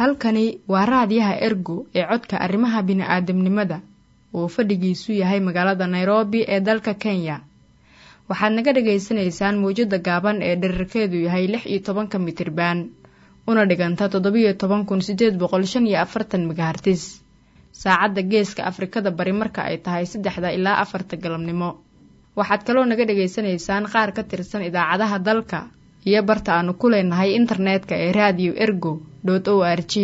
halkani waa raadiyaha ergo ee codka arrimaha bini'aadamnimada uu fadhigiisu yahay magaalada nairobi ee dalka kenya waxaad naga dhagaysanaysaan mawjadda gaaban ee dherarkeedu yahay lix iyo tobanka mitriban una dhiganta toddobiyo toban kun sideed boqol shan iyo afartan megahartis saacadda geeska afrikada bari marka ay tahay saddexda ilaa afarta galabnimo waxaad kaloo naga dhagaysanaysaan qaar ka tirsan idaacadaha dalka iyo barta aanu ku leenahay internetka ee radio ergo o r g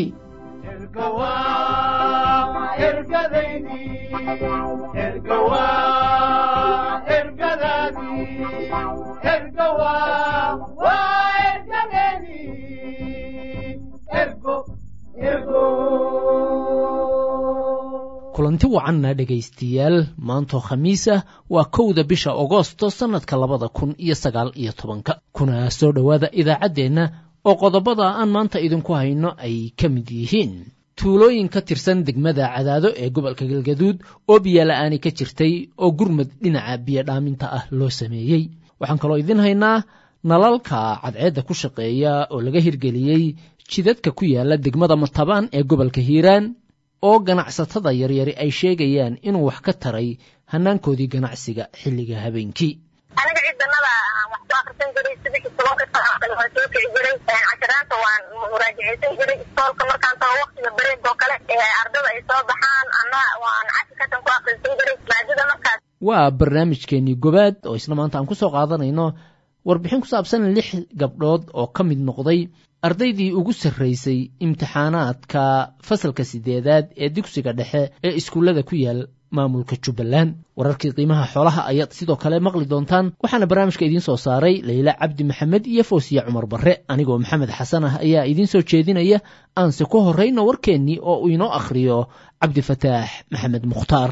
kulanti wacanna dhegaystayaal maantoo khamiis ah waa kowda bisha agoosto sannadka labada kun iyo sagaal iyo tobanka kuna soo dhowaada idaacaddeenna oo qodobada aan maanta idinku hayno ay ka mid yihiin tuulooyin ka tirsan degmada cadaado ee gobolka galgaduud oo biyola'aani ka jirtay oo gurmad dhinaca biyodhaaminta ah loo sameeyey waxaan kaloo idiin haynaa nalalka cadceedda ku shaqeeya oo laga hirgeliyey jidadka ku yaala degmada matabaan ee gobolka hiiraan oo ganacsatada yaryari ay sheegayaan inuu wax ka taray hanaankoodii ganacsiga xilliga habeenkii aniga ciidanada wax soo akrisan jiray sidii tobanka saacan waan soo kici jiray casharaanta waan muraajaceysan jiray iskoolka markaan tago waktiga bareed oo kale ardada ay soo baxaan ana waan cashi katan ku akrisan jiray maadada markaas waa barnaamijkeenii gobaad oo isla maanta aan ku soo qaadanayno warbixin ku saabsan lix gabdhood oo ka mid noqday ardaydii ugu sarraysay imtixaanaadka fasalka sideedaad ee dugsiga dhexe ee iskuullada ku yaal maamulka jubbaland wararkii qiimaha xoolaha ayaad sidoo kale maqli doontaan waxaana barnaamijka idiin soo saaray layla cabdi maxamed iyo foosiya cumar barre anigoo maxamed xasan ah ayaa idiin soo jeedinaya aanse ku horrayno warkeennii oo uu inoo akhriyo cabdifataax maxamed mukhtaar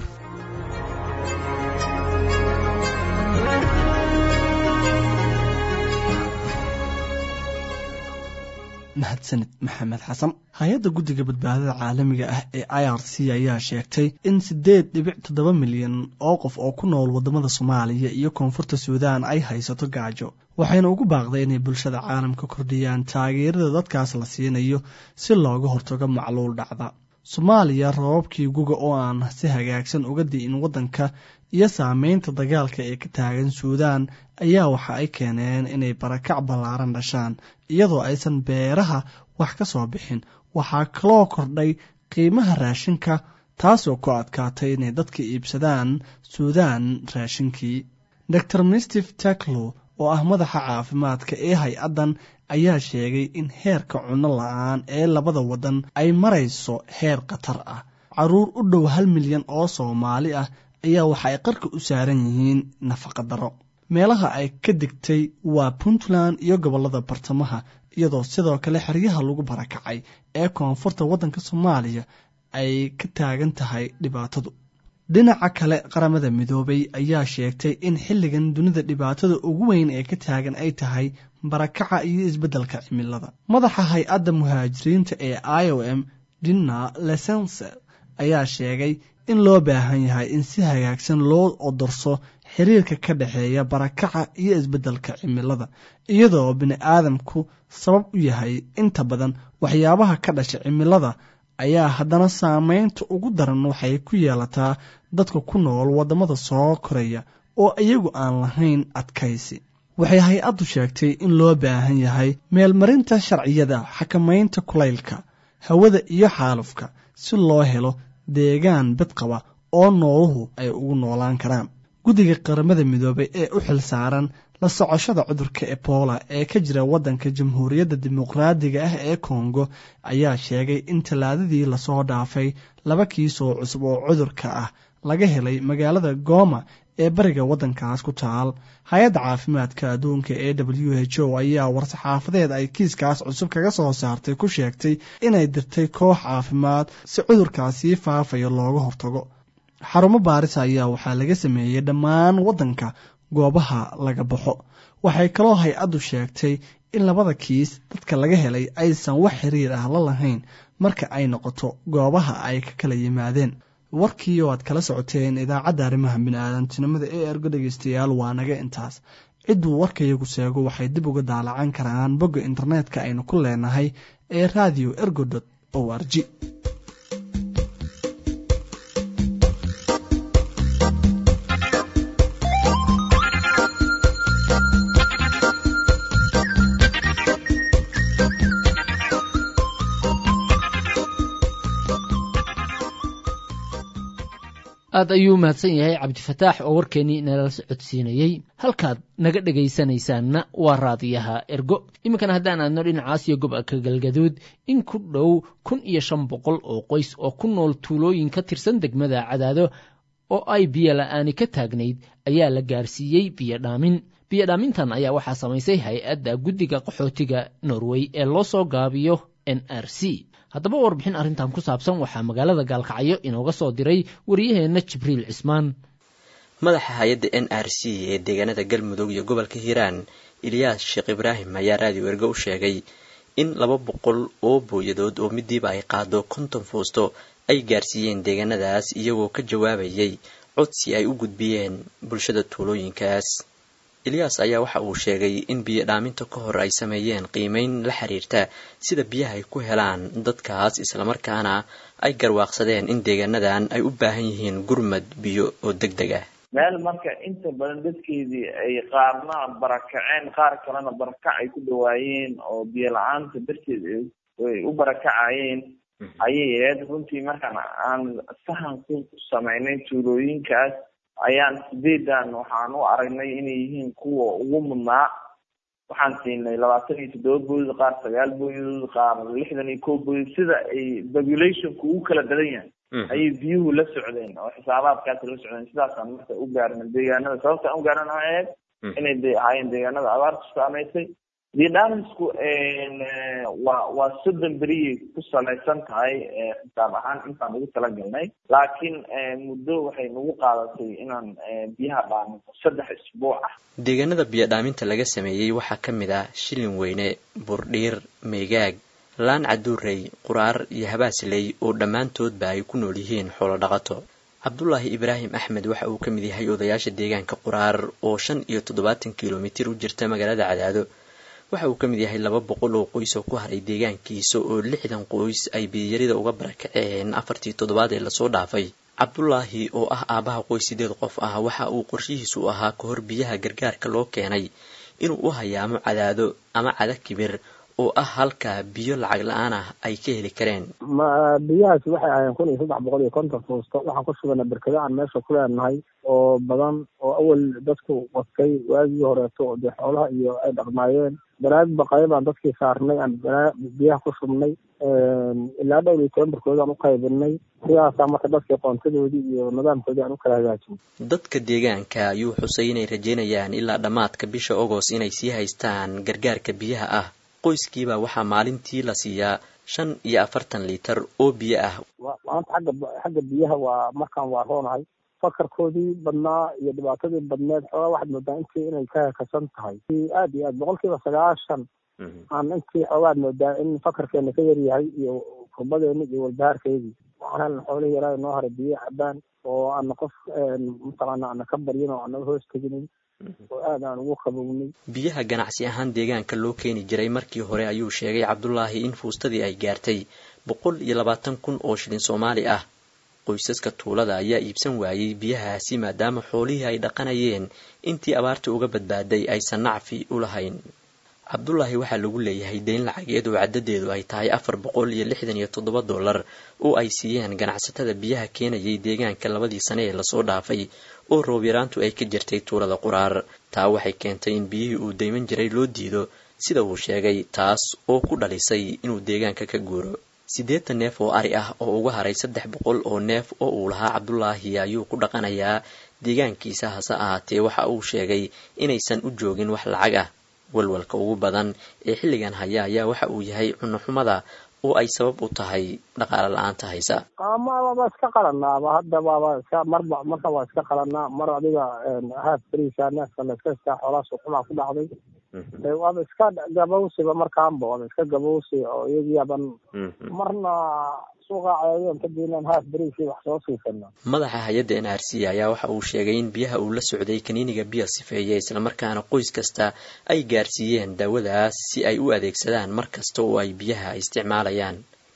mahadsanid maxamed xasan hay-adda guddiga badbaadada caalamiga ah ee i r c ayaa sheegtay in siddeed dhibic toddoba milyan oo qof oo ku nool waddamada soomaaliya iyo koonfurta suudaan ay haysato gaajo waxayna ugu baaqday inay bulshada caalamka kordhiyaan taageerada dadkaas la siinayo si looga hortago macluul dhacda soomaaliya rababkii guga oo aan si hagaagsan uga di'in waddanka iyo saameynta dagaalka ee ka taagan suudaan ayaa waxa ay keeneen inay barakac ballaaran dhashaan iyadoo aysan beeraha wax ka soo bixin waxaa kaloo kordhay qiimaha raashinka taasoo ku adkaatay inay dadka iibsadaan suudaan raashinkii dor mistif taklo oo ah madaxa caafimaadka ee hay-addan ayaa sheegay in heerka cunno la-aan ee labada waddan ay marayso heer khatar ah caruur u dhow hal milyan oo soomaali ah ayaa waxa ay qarka u saaran yihiin nafaqa daro meelaha ay ka digtay waa puntland iyo gobollada bartamaha iyadoo sidoo kale xeryaha lagu barakacay ee koonfurta waddanka soomaaliya ay ka taagan tahay dhibaatadu dhinaca kale qaramada midoobay ayaa sheegtay in xilligan dunida dhibaatada ugu weyn ee ka taagan ay tahay barakaca iyo isbeddelka cimilada madaxa hay-adda muhaajiriinta ee i o m dina lesense ayaa sheegay in loo baahan yahay in si hagaagsan loo odorso xiriirka ka dhexeeya barakaca iyo isbeddelka cimilada iyadoo bini-aadamku sabab u yahay inta badan waxyaabaha ka dhasha cimilada ayaa haddana saameynta ugu daran waxay ku yeelataa dadka ku nool waddamada soo koraya oo iyagu aan lahayn adkaysi waxay hay-addu sheegtay in loo baahan yahay meelmarinta sharciyada xakamaynta kulaylka hawada iyo xaalufka si loo helo deegaan badqaba oo nooluhu ay ugu noolaan karaan guddiga qaramada midoobay ee u xil saaran la socoshada cudurka ebola ee ka jira waddanka jamhuuriyadda dimuqraadiga ah ee kongo ayaa sheegay in tallaadadii lasoo dhaafay laba kiisoo cusub oo cudurka ah laga helay magaalada gooma ee bariga waddankaas ku taal hay-adda caafimaadka adduunka ee w h o ayaa war-saxaafadeed ay kiiskaas cusub kaga soo saartay ku sheegtay inay dirtay koox caafimaad si cudurkaasii faafayo looga hortago xarumo baaris ayaa waxaa laga sameeyey dhammaan waddanka goobaha laga baxo waxay kaloo hay-addu sheegtay in labada kiis dadka laga helay aysan wax xiriir ah la lahayn marka ay noqoto goobaha ay ka kala yimaadeen warkii oo aad kala socoteen idaacadda arrimaha bini-aadantinimada ee ergo dhegeystayaal waa naga intaas cidduu warkayagu seego waxay dib uga daalacan karaan bogga internetka aynu ku leenahay ee radio ergo dot o r g aad ayuu mahadsan yahay cabdifataax oo warkeennii nala socodsiinayey halkaad naga dhegaysanaysaanna waa raadiyaha ergo iminkana haddaan aadno dhinacaas iyo gobolka galgaduud in ku dhow kun iyo shan boqol oo qoys oo ku nool tuulooyin ka tirsan degmada cadaado oo ay biyo la-aani ka taagnayd ayaa la gaarsiiyey biyo dhaamin biyo dhaamintan ayaa waxaa samaysay hay-adda guddiga qaxootiga norway ee loo soo gaabiyo n r c haddaba warbixin arrintan ku saabsan waxaa magaalada gaalkacyo inooga soo diray wariyaheenna jibriil cismaan madaxa hay-adda n r c ee deegaanada galmudug iyo gobolka hiiraan ilyaas sheekh ibraahim ayaa raadiyo ergo u sheegay in laba boqol oo booyadood oo midiiba ay qaado konton foosto ay gaarsiiyeen deegaanadaas iyagoo ka jawaabayay codsi ay u gudbiyeen bulshada tuulooyinkaas ilyaas ayaa waxa uu sheegay in biyo dhaaminta ka hor ay sameeyeen qiimeyn la xiriirta sida biyaha ay ku helaan dadkaas islamarkaana ay garwaaqsadeen in deegaanadan ay u baahan yihiin gurmad biyo oo deg deg ah meel marka inta badan dadkeedii ay qaarna barakaceen qaar kalena barakac ay ku dhawaayeen oo biyo la-aanta darteed ay u barakacayeen ayay ahayd runtii markaan aan sahan ku samaynay tuulooyinkaas ayaan sideedan waxaan u aragnay inay yihiin kuwa ugu mudnaa waxaan siinay labaatan iyo toddoba booyad qaar sagaal booyadood qaar lixdan iyo kow booyad sida ay populationku ugu kala badan yahay ayay biyuhu la socdeen oo xisaabaadkaas la socdeen sidaasaan marka u gaarnay deegaanada sababtaan u gaarana waxay ahayd inay de ahaayeen deegaanada abaartu saamaysay vietnamsku waa waa soddon beriyay ku salaysan tahay xisaab ahaan intaan ugu talagalnay laakiin muddo waxay nagu qaadatay inaan biyaha dhaaminto saddex isbuuc ah deegaanada biyo dhaaminta laga sameeyey waxaa ka mid ah shilin weyne burdhiir meegaag laan caduurey quraar iyo habaasley oo dhammaantoodba ay ku nool yihiin xoolo dhaqato cabdulaahi ibraahim axmed waxa uu ka mid yahay odayaasha deegaanka quraar oo shan iyo toddobaatan kilomitir u jirta magaalada cadaado waxa uu ka mid yahay laba boqol oo qoys oo ku haray deegaankiisa oo lixdan qoys ay biyarida uga barakaceen afartii toddobaad ee lasoo dhaafay cabdulaahi oo ah aabaha qoys sideed qof ah waxa uu qorshihiisu ahaa ka hor biyaha gargaarka loo keenay inuu u hayaamo cadaado ama cada kibir oo ah halka biyo lacag la-aan ah ay ka heli kareen ma biyahaasi waxay ahaayeen kun iyo saddex boqol iyo konton fuusto waxaan ku sugana berkado aan meesha ku leenahay oo badan oo awal dadku qostay waagii horeeto oo dee xoolaha iyo ay dhaqmaayeen banaag baqayo baan dadkii saarnay aan biyaha ku shubnay ilaa dhowr iyo toban berkood aan u qaybinay sidaasaa marka dadkii qoontadoodii iyo nidaamkoodii aan u kala hagaajin dadka deegaanka ayuu xusay inay rajeynayaan ilaa dhammaadka bisha ogos inay sii haystaan gargaarka biyaha ah qoyskiiba waxaa maalintii la siiyaa shan iyo afartan liitar oo biyo ah maanta xagga xagga biyaha waa markaan waa roonahay fakarkoodii badnaa iyo dhibaatadii badneed xoogaa waxaad moodaa intii inay ka hekasan tahay aad iyo aad boqolkiiba sagaashan aan intii xoogaad moodaa in fakarkeena ka yaryahay iyo kurbadeena iyo walbahaarkeedii waxaan helna xoolihii yaraa noo haray biyo cabaan oo ana qof mataqaana ana ka baryin oo anaga hoos teginin oo aad aan ugu qabownay biyaha ganacsi ahaan deegaanka loo keeni jiray markii hore ayuu sheegay cabdulaahi in fuustadii ay gaartay boqol iyo labaatan kun oo shilin soomaali ah qoysaska tuulada ayaa iibsan waayey biyahaasi maadaama xoolihii ay dhaqanayeen intii abaarta uga badbaaday aysan nacfi u lahayn cabdulaahi waxaa lagu leeyahay deyn lacageed oo caddadeedu ay tahay afar boqol iyo lixdan iyo toddoba dollar oo ay siiyeen ganacsatada biyaha keenayay deegaanka labadii sane ee lasoo dhaafay oo roob yaraantu ay ka jirtay tuulada quraar taa waxay keentay in biyihii uu dayman jiray loo diido sida uu sheegay taas oo ku dhalisay inuu deegaanka ka guuro siddeetan neef oo ari ah oo uga haray saddex boqol oo neef oo uu lahaa cabdulaahi ayuu ku dhaqanayaa deegaankiisa hase ahaatee waxa uu sheegay inaysan u joogin wax lacag ah walwalka ugu badan ee xilligan haya ayaa waxa uu yahay cunno xumada oo ay sabab u tahay dhaqaale la-aanta haysa ama waaba iska qalanaaba hadda waaba iska marba marka waa iska qalanaa mar adiga haaf beriisa neefka la iska istaa xoolaha suuxumaa ku dhacday waaba iska gabowsiba markaanba waaba iska gabowsi oo iyagiiaban marna suuqa cayayoon kadibnan haaf beriisii wax soo siisana madaxa hay-adda n r c ayaa waxa uu sheegay in biyaha uu la socday kaniiniga biya sifeeya islamarkaana qoys kasta ay gaarsiiyeen daawadaas si ay u adeegsadaan mar kasta oo ay biyaha isticmaalayaan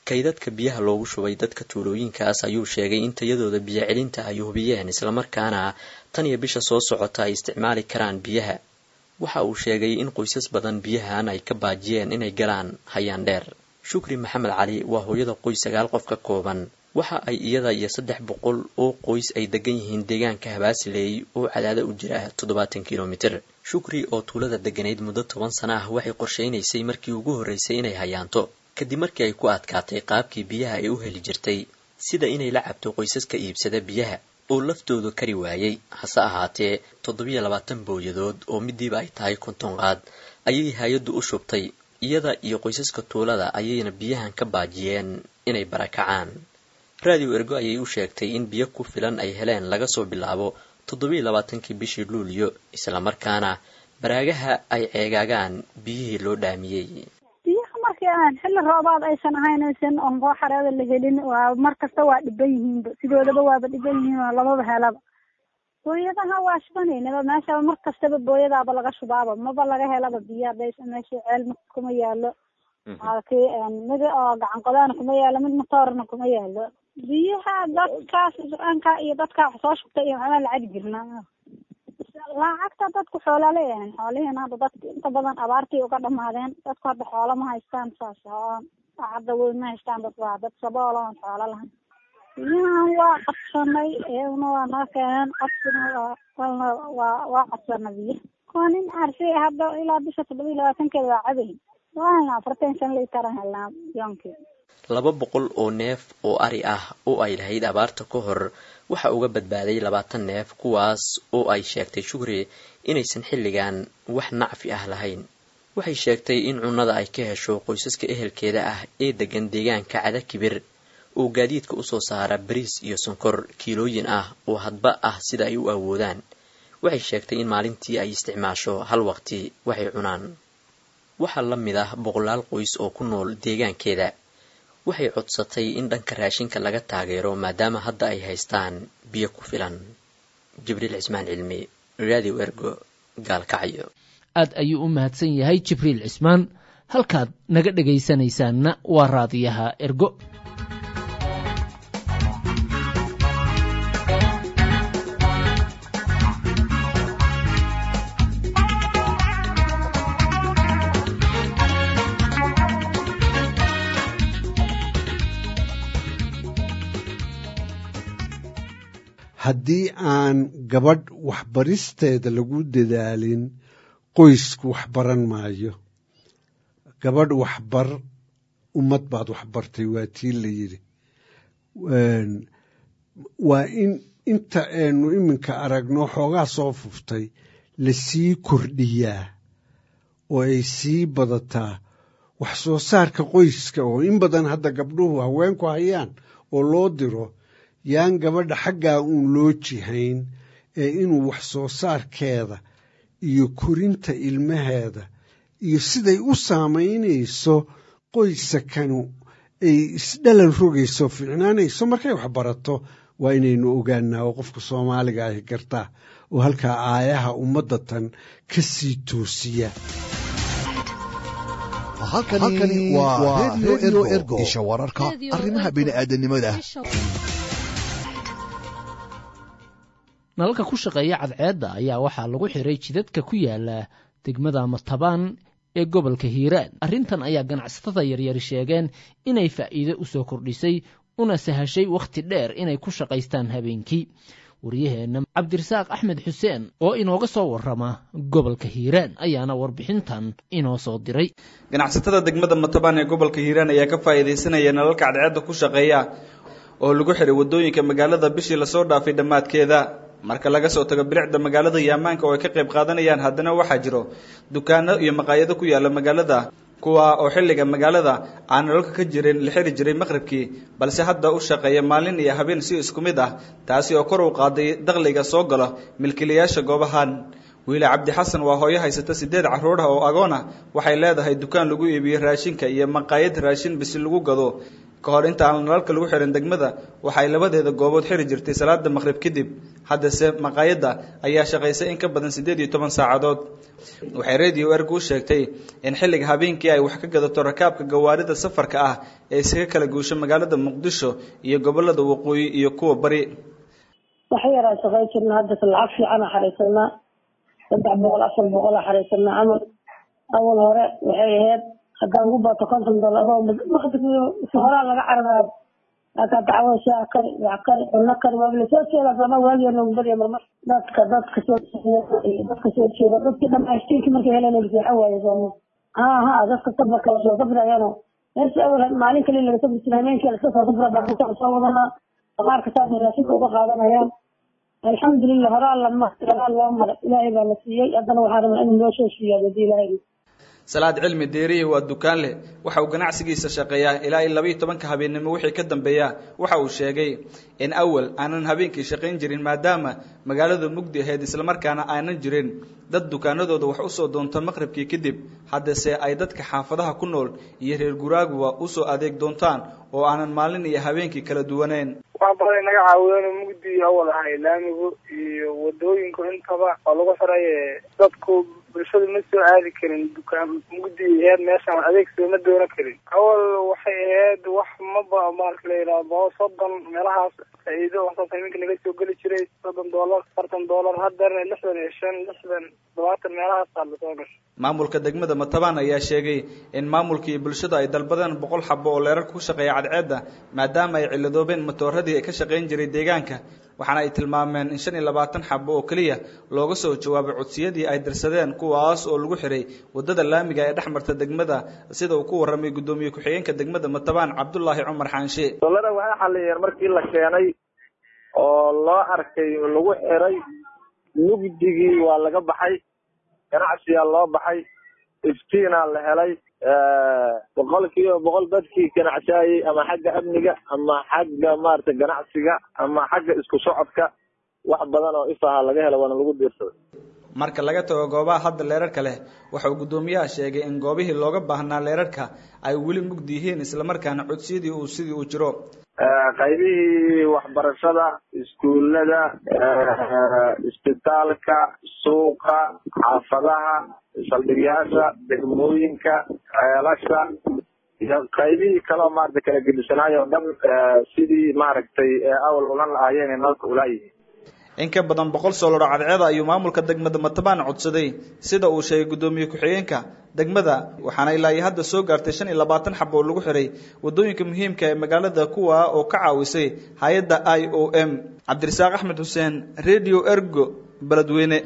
kaydadka biyaha loogu shubay dadka tuulooyinkaas ayuu sheegay in tayadooda biyo celinta ay hubiyeen islamarkaana tan iyo bisha soo socota ay isticmaali karaan biyaha waxa uu sheegay in qoysas badan biyahan ay ka baajiyeen inay galaan hayaan dheer shukri maxamed cali waa hooyada qoys sagaal qof ka kooban waxa ay iyada iyo saddex boqol oo qoys ay degan yihiin deegaanka habaasiley oo cadaada u jira toddobaatan kilomitir shukri oo tuulada degganayd muddo toban sana ah waxay qorshaynaysay markii ugu horraysay inay hayaanto kadib markii ay ku adkaatay qaabkii biyaha ay u heli jirtay sida inay la cabto qoysaska iibsada biyaha oo laftoodu kari waayey hase ahaatee toddobiyo labaatan booyadood oo midiiba ay tahay konton qaad ayay hay-addu u shubtay iyada iyo qoysaska tuulada ayayna biyahan ka baajiyeen inay barakacaan raadiyo ergo ayay u sheegtay in biyo ku filan ay heleen laga soo bilaabo toddobiyo labaatankii bishii luuliyo islamarkaana baraagaha ay ceegaagaan biyihii loo dhaamiyey biyaha markii aan xilli roobaad aysan ahayn aysan onqoo xareeda la helin waa mar kasta waa dhiban yihiinba sidoodaba waaba dhiban yihiin oo lamaba helaba booyadaha waa shubanaynaba meeshaba mar kastaba booyadaaba laga shubaaba maba laga helaba biyo haday meesha ceel kuma yaalo kii mid oo gacan qodaana kuma yaalo mid matoorna kuma yaalo biyaha dadkaas anka iyo dadka wax soo shubtay iyo waxbaa lacag jirnaa lacagta dadku xoola leeyahan xoolihiina hadda dadka inta badan abaartii uga dhamaadeen dadku hadda xoola ma haystaan saas oo hadda weyn ma haystaan dad waa dad sabool oon xoolo lahayn biyahan waa qabsanay iyaguna waa noo keeneen qabsina waa waa waa qabsana biyo kuwa nin arsi hadda ilaa bisha toddoba iyo labaatankeeda waa cabayn waana afartan shan liitaran helnaa yoonkii laba boqol oo neef oo ari ah oo ay lahayd abaarta ka hor waxa uga badbaaday labaatan neef kuwaas oo ay sheegtay shukri inaysan xilligan wax nacfi ah lahayn waxay sheegtay in cunnada ay ka hesho qoysaska ehelkeeda ah ee degan deegaanka cada kibir oo gaadiidka usoo saara bariis iyo sonkor kiilooyin ah oo hadba ah sida ay u awoodaan waxay sheegtay in maalintii ay isticmaasho hal waqti waxay cunaan waxaa la mid ah boqolaal qoys oo ku nool deegaankeeda waxay codsatay in dhanka raashinka laga taageero maadaama hadda ay haystaan biyo ku filan jibriil cismaan cilmi radio ergo gaalkacyo aad ayuu u mahadsan yahay jibriil cismaan halkaad naga dhegaysanaysaanna waa raadiyaha ergo haddii aan gabadh waxbaristeeda lagu dadaalin qoysku wax baran maayo gabadh waxbar ummad baad waxbartay waa tii la yidhi waa in inta aynu iminka aragno xoogaa soo fuftay lasii kordhiyaa oo ay sii badataa wax soo saarka qoyska oo in badan hadda gabdhuhu haweenku hayaan oo loo diro yaan gabadha xaggaa uun loo jihayn ee inuu wax soo saarkeeda iyo korinta ilmaheeda iyo siday u saamaynayso qoysakanu ay isdhalan rogayso fiicnaanayso markay wax barato waa inaynu ogaanaa oo qofka soomaaliga ahi gartaa oo halkaa aayaha ummadda tan ka sii toosiya halkani waa redio ergo isha wararka arrimaha bini'aadanimada nalalka ku shaqeeya cadceedda ayaa waxaa lagu xiray jidadka ku yaala degmada matabaan ee gobolka hiiraan arrintan ayaa ganacsatada yaryari sheegeen inay faa'iide u soo kordhisay una sahashay wakhti dheer inay ku shaqaystaan habeenkii waryaheenna cabdirasaaq axmed xuseen oo inooga soo warrama gobolka hiiraan ayaana warbixintan inoo soo diray ganacsatada degmada matabaan ee gobolka hiiraan ayaa ka faa'iidaysanaya nalalka cadceedda ku shaqeeya oo lagu xiray waddooyinka magaalada bishii lasoo dhaafay dhammaadkeeda marka laga soo tago bilicda magaalada iyo ammaanka oo ay ka qayb qaadanayaan haddana waxaa jiro dukaano iyo maqaayado ku yaala magaalada kuwa oo xilliga magaalada aan nololka ka jirin la xiri jiray maqribkii balse hadda u shaqeeya maalin iyo habeen si isku mid ah taasi oo kor u qaaday dakhliga soo galo milkiilayaasha goobahan wiile cabdi xasan waa hooyo haysata sideed carruur ah oo agoon ah waxay leedahay dukaan lagu iibiyo raashinka iyo maqaayad raashin bisi lagu gado ka hor inta aan nalalka lagu xirin degmada waxay labadeeda goobood xiri jirtay salaada maqrib kadib haddase maqaayadda ayaa shaqaysay in ka badan siddeed iyo toban saacadood waxay radio ergu u sheegtay in xilliga habeenkii ay wax ka gadato rakaabka gawaarida safarka ah ee isaga kala guusho magaalada muqdisho iyo gobolada waqooyi iyo kuwa bari wax yaraa shaqay jirna hadda lacag fiicana xaraysanaa saddex boqol afar boqol a xaraysanaa camal awal hore waxay ahayd haddaan ugu bato konton dollar si horaa laga cararayo laakaa dacwo shaa kari wax kari cunno kari waa lasoo jeeda sama waagiya noogu badiya marmar dadka dadka soo dadka soo jeeda dadkii dhamaystirkii markay heleen seexan waaye sooma ha ha dadka safarka soo safrayano meeshii awal maalin kali laga safri jiray habeenkii laska soo safra baa soo wadanaa qaarka saasay raashinka uga qaadanayaan alxamdulilah horaa lama horaa loo maray ilaahay baa la siiyey haddana waxaa rabaa inuu noo soo siiyaa hadii ilaahay salaad cilmi deeriye waa dukaan leh waxa uu ganacsigiisa shaqeeyaa ilaa iyo labaiyo tobanka habeennimo wixii ka dambeeya waxa uu sheegay in awal aanan habeenkii shaqayn jirin maadaama magaalada mugdi ahayd islamarkaana aanan jirin dad dukaanadooda wax usoo doonta maqribkii kadib haddase ay dadka xaafadaha ku nool iyo reer guraaguba usoo adeeg doontaan oo aanan maalin iyo habeenkii kala duwaneyn wax badan inaga caawiyeen mugdi awal ahay laamigu iyo wadooyinku intaba oo lagu xiray dadku bulshadu ma soo aadi karin dukaan mugdi aheyd meeshaan adeeg sooma doonan karin awal waxay ahayd wax maba maalka la yidhaha boqol soddon meelahaas faa'iido waxsaas iminka naga soo geli jiray soddon dollar afartan dollar haddana lixdan iyo shan lixdan todobaatan meelahaasaa lasoo gashay maamulka degmada matabaan ayaa sheegay in maamulka iyo bulshada ay dalbadeen boqol xabo oo leerarka ku shaqeeya cadceedda maadaama ay ciladoobeen matooradii ka shaqayn jiray deegaanka waxaana ay tilmaameen in shan iyo labaatan xabo oo keliya looga soo jawaabay codsiyadii ay dirsadeen kuwaas oo lagu xiray wadada laamiga ee dhex marta degmada sida uu ku warramay guddoomiye ku-xigeenka degmada matabaan cabdulaahi cumar xaanshe dolada waxay xaliyeen markii la keenay oo loo arkay lagu xiray mugdigii waa laga baxay ganacsiyaa loo baxay iftiinaa la helay boqol kiiba boqol dadkii ganacsaayey ama xagga amniga ama xagga maarata ganacsiga ama xagga isku socodka wax badan oo ifaha laga helo waana lagu diirsaday marka laga tago goobaha hadda leerarka leh waxa uu guddoomiyaha sheegay in goobihii looga baahnaa leerarka ay weli mugdi yihiin islamarkaana codsiyadii uu sidii uu jiro qaybihii waxbarashada iskuullada isbitaalka suuqa xaafadaha saldhigyaasha degmooyinka ceelasha iyo qaybihii kaleo maarata kala gedisanaayo o dhan sidii maaragtay awal ulan lahaayeen nalka ulaayihiin in ka badan boqol soolaro cadceeda ayuu maamulka degmada matabaan codsaday sida uu sheegay guddoomiye ku-xigeenka degmada waxaana ilaa iyo hadda soo gaartay shan iyo labaatan xabo oo lagu xiray wadooyinka muhiimka ee magaalada kuwa oo ka caawisay hay-adda i o m cabdirasaaq axmed xuseen radio ergo beledweyne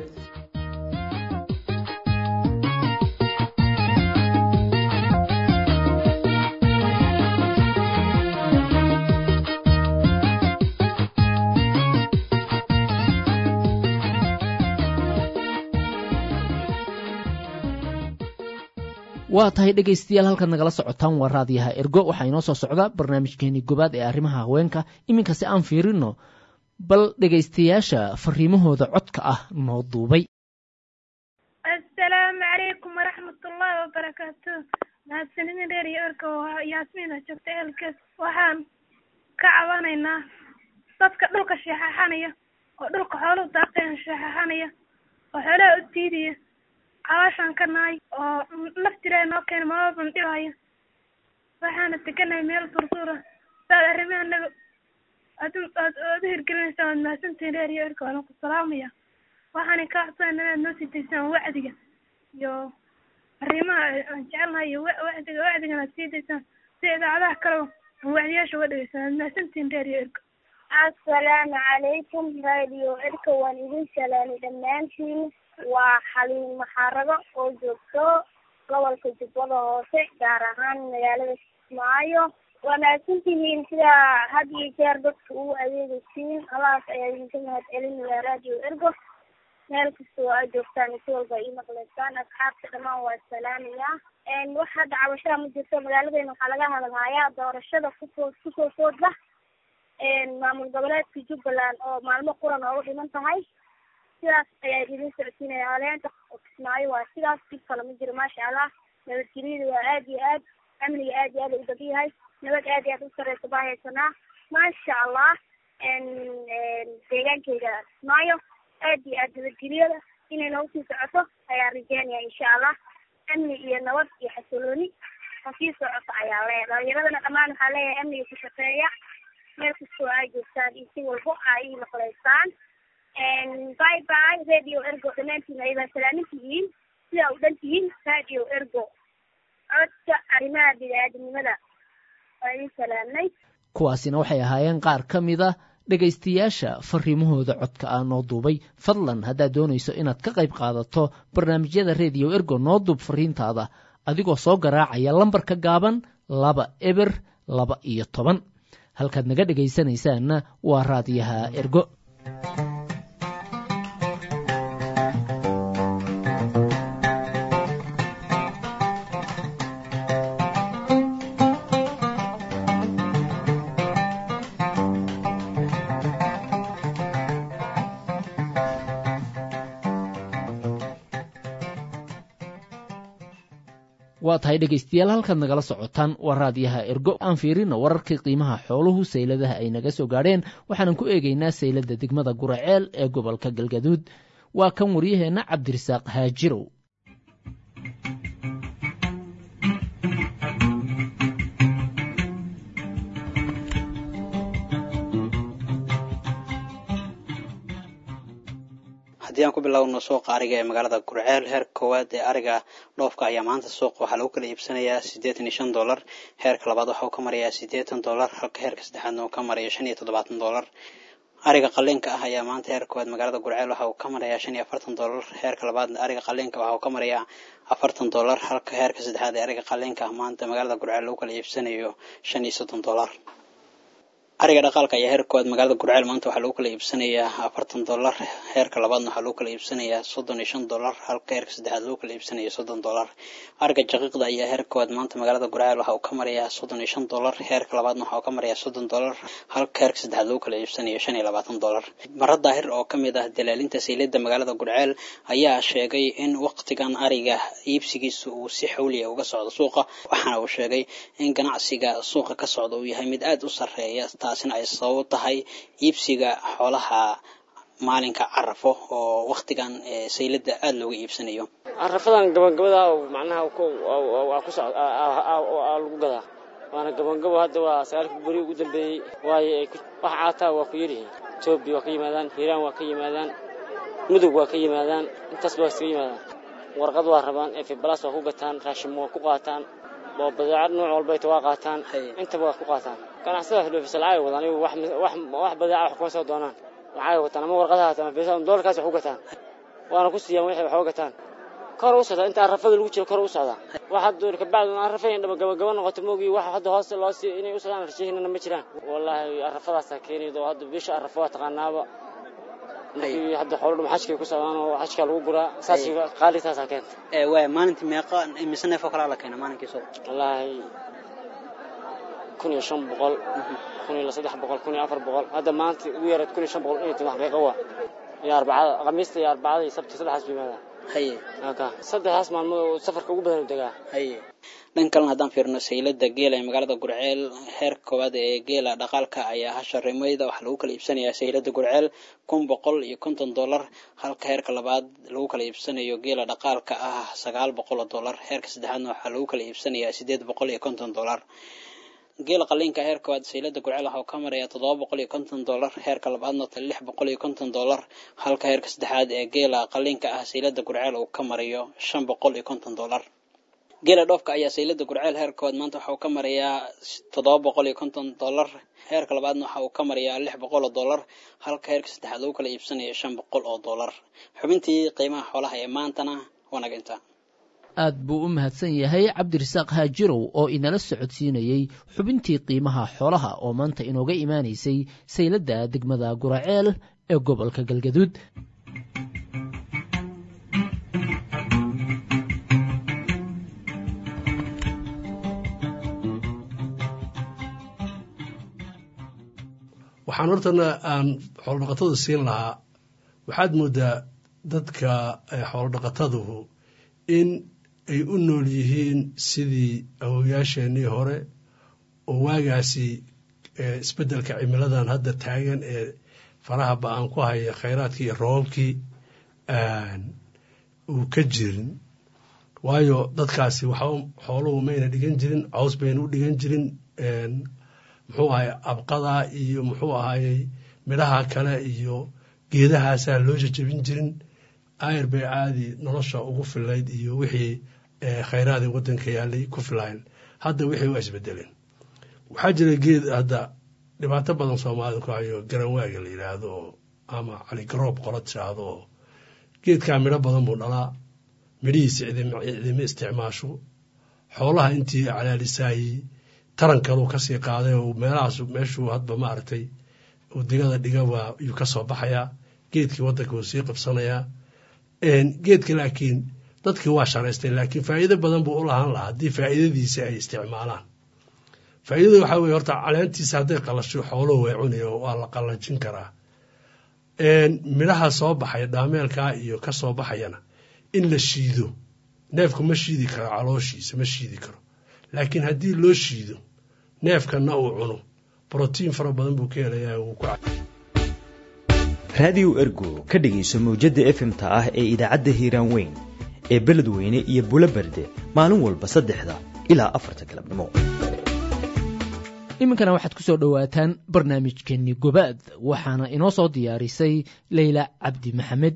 waa tahay dhegaystayaal halkaad nagala socotaan waa raadiyaha ergo waxaa inoo soo socda barnaamijkeenii gobaad ee arrimaha haweenka iminka si aan fiirino bal dhegaystayaasha fariimahooda codka ah noo duubay assalaamu calaykum waraxmatullaahi wabarakaatu mahadsanidin reer iyo ergo yaasmiina joogta eelkees waxaan ka cabanaynaa dadka dhulka sheexaxanaya oo dhulka xooluhu daaqeen sheexaxanaya oo xoolaha u diidaya cawaashaan ka nahay oo laftiraa noo keena mababan dhibaayo waxaana teganahay meel durduura saad arrimaha naga aad aad aad u hirgelinaysaa waad mahadsantihin reer iyo erka waalan ku salaamaya waxaana ka codsanayna inaad noo sii daysaan wacdiga iyo arrimaha aan jecelnahay iyo wacdiga wacdigana aad sii daysaan si idaacadaha kaleba aan wacdiyaasha uga dhegeystaan waad mahadsantihin reer iyo erka assalaamu calaykum radio erka waan idin salaamay dhammaantiin waa xaliin maxaarago oo joogto gobolka jubbada hoose gaar ahaan magaalada kismaayo waa mahadsantihiin sidaa had iyo jeer dadka ugu adeegaysiin alaas ayaa idinka mahad celinaya radio ergo meel kasta oo aad joogtaan si walba ii maqleysaan asxaabta dhammaan waa salaamayaa wax hadda cabashaha ma jirto magaaladeena waxaa laga hadalhayaa doorashada kusoo kusoo foodla maamul goboleedka jubbaland oo maalmo quran oogu dhiman tahay sidaas ayaa idin socodsiinaya aleenta oo kismaayo waa sidaas dib kale ma jiro maasha allah nabadgelyada waa aad iyo aad amniga aad iyo aad u badan yahay nabad aad iyo aad u sareysa baa haysanaa maasha allah deegaankeyga kismaayo aad iyo aad nabadgelyada inay noogu sii socoto ayaa rajeynaya insha allah amni iyo nabad iyo xasilooni oo sii socoto ayaa leeyahay dhalinyaradana dhammaan waxaa leeyahay amniga ku shaqeeya meel kastoo ay joogtaan iyo si walbo ay maqleysaan bye bye radio ergo dhammaantiin ayabaa salaamin tihiin sidaa u dhan tihiin radio ergo codka arrimaha bini-aadamnimada waa idin salaamnay kuwaasina waxay ahaayeen qaar ka mid a dhegaystayaasha fariimahooda codka ah noo duubay fadlan haddaad doonayso inaad ka qayb qaadato barnaamijyada rediyo ergo noo duub fariintaada adigoo soo garaacaya lambarka gaaban laba eber laba iyo toban halkaad naga dhegaysanaysaanna waa raadiyaha ergo waa tahay dhegaystayaal halkaad nagala socotaan waa raadiyaha ergo aan fiirino wararkii qiimaha xooluhu sayladaha ay naga soo gaadheen waxaanan ku eegaynaa saylada degmada guraceel ee gobolka galgaduud waa kan waryaheenna cabdirasaaq haajirow haddii aan ku bilowno suuqa ariga ee magaalada gurceel heerka koowaad ee ariga dhoofka ayaa maanta suuqa waxaa lagu kala iibsanayaa siddeetan iyo shan dollar heerka labaad waxa uu ka marayaa siddeetan dollar halka heerka saddexaadna uu ka marayo shan iyo toddobaatan dollar ariga qaliinka ah ayaa maanta heerka koowaad magaalada gurceel waxa uu ka marayaa shan iyo afartan dollar heerka labaad ariga qaliinka waxa uu ka marayaa afartan dollar halka heerka saddexaad ee ariga qaliinka ah maanta magaalada gurceel lagu kala iibsanayo shan iyo soddon dollar ariga dhaqaalka ayaa heerka koowaad magaalada gurceel maanta waxaa lagu kala iibsanayaa afartan dollar heerka labaadna waxaa lagu kala iibsanayaa soddon iyo shan dollar halka heerka saddexaad lagu kala iibsanayo soddon dollar ariga jaqiiqda ayaa heerka koowaad maanta magaalada gurceel waxa uu ka marayaa soddon iyo shan dollar heerka labaadna waxa uu ka marayaa soddon dollar halka heerka saddexaad lagu kala iibsanayo shan iyo labaatan dollar mara daahir oo ka mid ah dalaalinta saylada magaalada gurceel ayaa sheegay in waqtigan ariga iibsigiisa uu si xawliya uga socdo suuqa waxaana uu sheegay in ganacsiga suuqa ka socda uu yahay mid aada u sarreeya taasina ay sabab tahay iibsiga xoolaha maalinka carafo oo waktigan saylada aada looga iibsanayo carafadan gabagabada macnaha waa ku socd lagu gadaa waana gabagabo hadda waa sagaalkii beri ugu dambeeyey waayo wax caataa waa ku yaryihiin etoobiya waa ka yimaadaan hiiraan waa ka yimaadaan mudug waa ka yimaadaan intaasba waa iskaga yimaadaan warqad waa rabaan efibalas waa ku gataan raashimo waa ku qaataan oo badeecad nooc walbayta waa qaataan intaba waa ku qaataan ganacsada hidhoofisa lacagay wadaan iyagu wax badeeca wax kuma soo doonaan lacagay wataan ama warqadaha hataan ama fiisa doolarkaas wax u gataan waana ku siiyaan wixii wax uga gataan kor u socda inta arafada lagu jiro kor u socda wax hadda kabacdi arafayn dhaba gabagaba noqoto moogii wax hadda hoose loo sii inay u socdaan rashihinana ma jiraan wallaahi arafadaasaa keenayda oo hadda bisha arafa waa taqaanaaba markii hadda xoolo dhum xajkay ku socdaan oo xajka lagu guraa saas qaalitaasaa keenta waaya maalintii meeqa mise neef oo kalaa la keena maalinkii suuq wallaahi kun iyo shan boqol kun iyo saddex boqol kun iyo afar boqol hadda maanta ugu yareed kun iyo shan boqol in iyo toban xaqiiqo waa iyo arbacada khamiista iyo arbacada iyo sabti saddexaas buu yimaadaa haye aka saddexdaas maalmood oo safarka ugu badan u degaa haye dhan kalena haddaan fiirno saylada geela ee magaalada gurceel heerka koowaad ee geela dhaqaalka ayaa hasha rimayda waxaa lagu kala iibsanayaa saylada gurceel kun boqol iyo konton dollar halka heerka labaad lagu kala iibsanayo geela dhaqaalka ah sagaal boqol oo dollar heerka saddexaadna waxaa lagu kala iibsanayaa sideed boqol iyo konton dollar geela qaliinka heerka koowaad saylada gurceel waxa uu ka marayaa toddoba boqol iyo konton dollar heerka labaadna lix boqol iyo konton dollar halka heerka saddexaad ee geela qaliinka ah saylada gurceel uu ka marayo shan boqol iyo konton dollar geela dhoofka ayaa saylada gurceel heerka koowaad maanta waxa uu ka marayaa toddoba boqol iyo konton dollar heerka labaadna waxa uu ka marayaa lix boqol oo dollar halka heerka saddexaad lagu kala iibsanayo shan boqol oo dollar xubintii qiimaha xoolaha ee maantana waa naga intaa aad buu u mahadsan yahay cabdirasaaq haajirow oo inala socodsiinayey xubintii qiimaha xoolaha oo maanta inooga imaanaysay sayladda degmada guraceel ee gobolka galgaduud waxaan hortana aan xoolodhaqatada siin lahaa waxaad moodaa dadka xoolodhaqataduhu in ay u nool yihiin sidii awoyaasheenii hore oo waagaasi isbeddelka cimiladan hadda taagan ee faraha ba-aan ku haya khayraadkii iyo roobabkii uu ka jirin waayo dadkaasi waxba xooluhu mayna dhigan jirin caws bayna u dhigan jirin muxuu ahay abqada iyo muxuu ahayey midhaha kale iyo geedahaasaa loo jajabin jirin ayr bay caadi nolosha ugu filayd iyo wixii khayraadii waddanka yaalay ku filayn hadda wixii waa isbedeleen waxaa jira geed hadda dhibaato badan soomaalida ku hayo garanwaaga la yidhaahdo oo ama caligaroob qola tiraahdo oo geedkaa midho badan buu dhalaa midhihiisa cidima isticmaasho xoolaha intii calaalisaayey tarankaluu kasii qaaday oo meelahaas meeshuu hadba maaragtay uu digada dhigaba yuu ka soo baxayaa geedkii waddanka wuu sii qabsanayaa geedka laakiin dadkii waa sharaystay laakiin faa'iido badan buu u lahaan lahaa haddii faa'iidadiisa ay isticmaalaan faa'iidada waxaa weye horta caleentiisa hadday qalasho xooluhu way cunaya waa la qallajin karaa midhaha soo baxaya dhaameelkaa iyo ka soo baxayana in la shiido neefku ma shiidi karo calooshiisa ma shiidi karo laakiin haddii loo shiido neefkanna uu cuno brotiin fara badan buu ka helayaa wuu ku raadiyo ergo ka dhegayso mawjadda efemta ah ee idaacadda hiiraan weyn ee beledweyne iyo bulo berde maalin walba saddexda ilaa afarta galabnimo iminkana waxaad ku soo dhowaataan barnaamijkeenni gobaad waxaana inoo soo diyaarisay leyla cabdi maxamed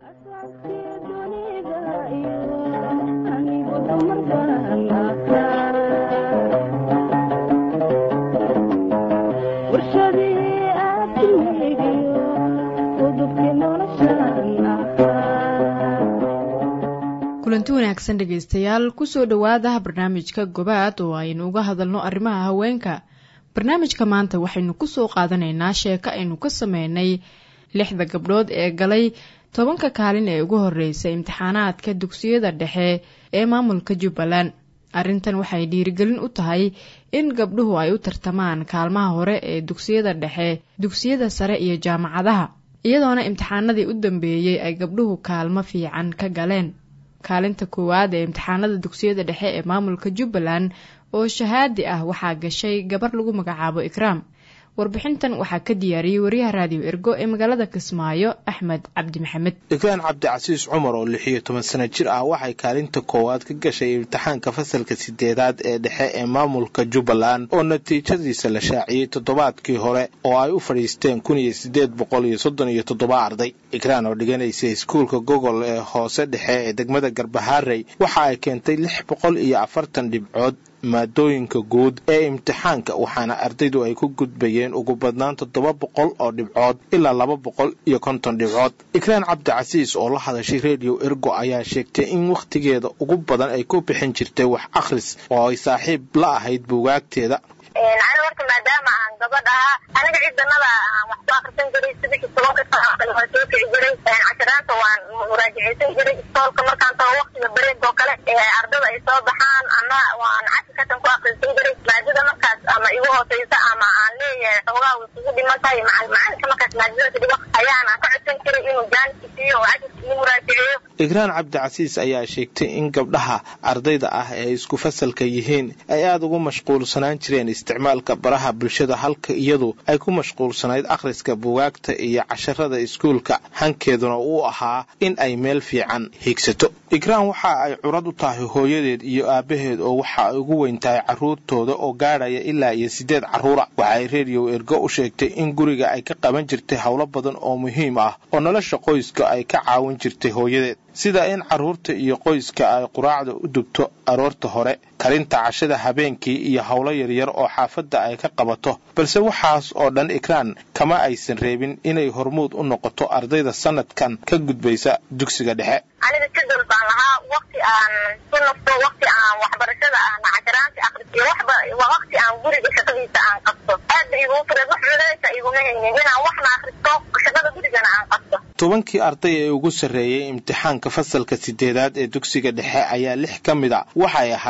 kulanti wanaagsan dhegaystayaal kusoo dhowaada barnaamijka gobaad oo aynu uga hadalno arrimaha haweenka barnaamijka maanta waxaynu kusoo qaadanaynaa sheeko aynu ka sameynay lixda gabdhood ee galay tobanka kaalin ee ugu horreysay imtixaanaadka dugsiyada dhexe ee maamulka jubbaland arrintan waxay dhiirigelin u tahay in gabdhuhu ay u tartamaan kaalmaha hore ee dugsiyada dhexe dugsiyada sare iyo jaamacadaha iyadoona imtixaanadii u dambeeyey ay gabdhuhu kaalmo fiican ka galeen kaalinta koowaad ee imtixaanada dugsiyada dhexe ee maamulka jubbaland oo shahaadi ah waxaa gashay gabar lagu magacaabo ikraam warbixintan waxaa ka diyaariyey wariyaha raadiyo ergo ee magaalada kismaayo axmed cabdi maxamed ikraan cabdicasiis cumar oo lix iyo toban sano jir ah waxay kaalinta koowaad ka gashay imtixaanka fasalka sideedaad ee dhexe ee maamulka jubbaland oo natiijadiisa la shaaciyey toddobaadkii hore oo ay u fadhiisteen kun iyo sideed boqol iyo soddon iyo toddoba arday ikraan oo dhiganaysa iskuulka gogol ee hoose dhexe ee degmada garbaharey waxa ay keentay lix boqol iyo afartan dhibcood maadooyinka guud ee imtixaanka waxaana ardaydu ay ku gudbayeen ugu badnaan toddoba boqol oo dhibcood ilaa laba boqol iyo konton dhibcood ikraan cabdicasiis oo la hadashay rediyo ergo ayaa sheegtay in wakhtigeeda ugu badan ay ku bixin jirtay wax akhris oo ay saaxiib la ahayd buugaagteeda ani horta maadaama aan gabadh ahaa aniga cidanada aan wax ku akrisan jiray sidii tobanka sano waan soo kici jiray cashiraanta waan muraajaceysan jiray istoolka markaan tago waktiga bareeg oo kale ardada ay soo baxaan ana waan cashirkasan ku akrisan jiray maadada markaas ama igu hooseysa ama aan leeyahay xoogaa way kugu dhiman tahay macalinka markaas maadadasa dhigo ayaan ka codsan jiray inuu jaanki siiyo oo cashirka ii muraajaceeyo ikraan cabdicasiis ayaa sheegtay in gabdhaha ardayda ah ee isku fasalka yihiin ay aada ugu mashquulsanaan jireen isticmaalka baraha bulshada halka iyadu ay ku mashquulsanayd akhriska buugaagta iyo casharada iskuulka hankeeduna uu ahaa in ay meel fiican hiigsato ikraan waxa ay curad u tahay hooyadeed iyo aabbaheed oo waxa ay ugu weyn tahay carruurtooda oo gaadhaya ilaa iyo siddeed carruura waxaay rediyo ergo u sheegtay in guriga ay ka qaban jirtay howlo badan oo muhiim ah oo nolosha qoyska ay ka caawin jirtay hooyadeed sida in carruurta iyo qoyska ay quraacda u dugto aroorta hore karinta cashada habeenkii iyo howlo yaryar oo xaafadda ay ka qabato balse waxaas oo dhan ikraan kama aysan reebin inay hormuud u noqoto ardayda sanadkan ka gudbaysa dugsiga dhexe aniga jadwal baan lahaa wakti aan ku nafto wakti aan waxbarashada aan casharaanti akriyo waxba wakti aan guriga shaqadiisa aan qabto aad ba iguu fureed wax culaysa iguma haynin inaan waxna akristo shaqada gurigana aan qabto tobankii arday ee ugu sarreeyey imtixaanka fasalka sideedaad ee dugsiga dhexe ayaa lix ka mid a waxay ahaayeen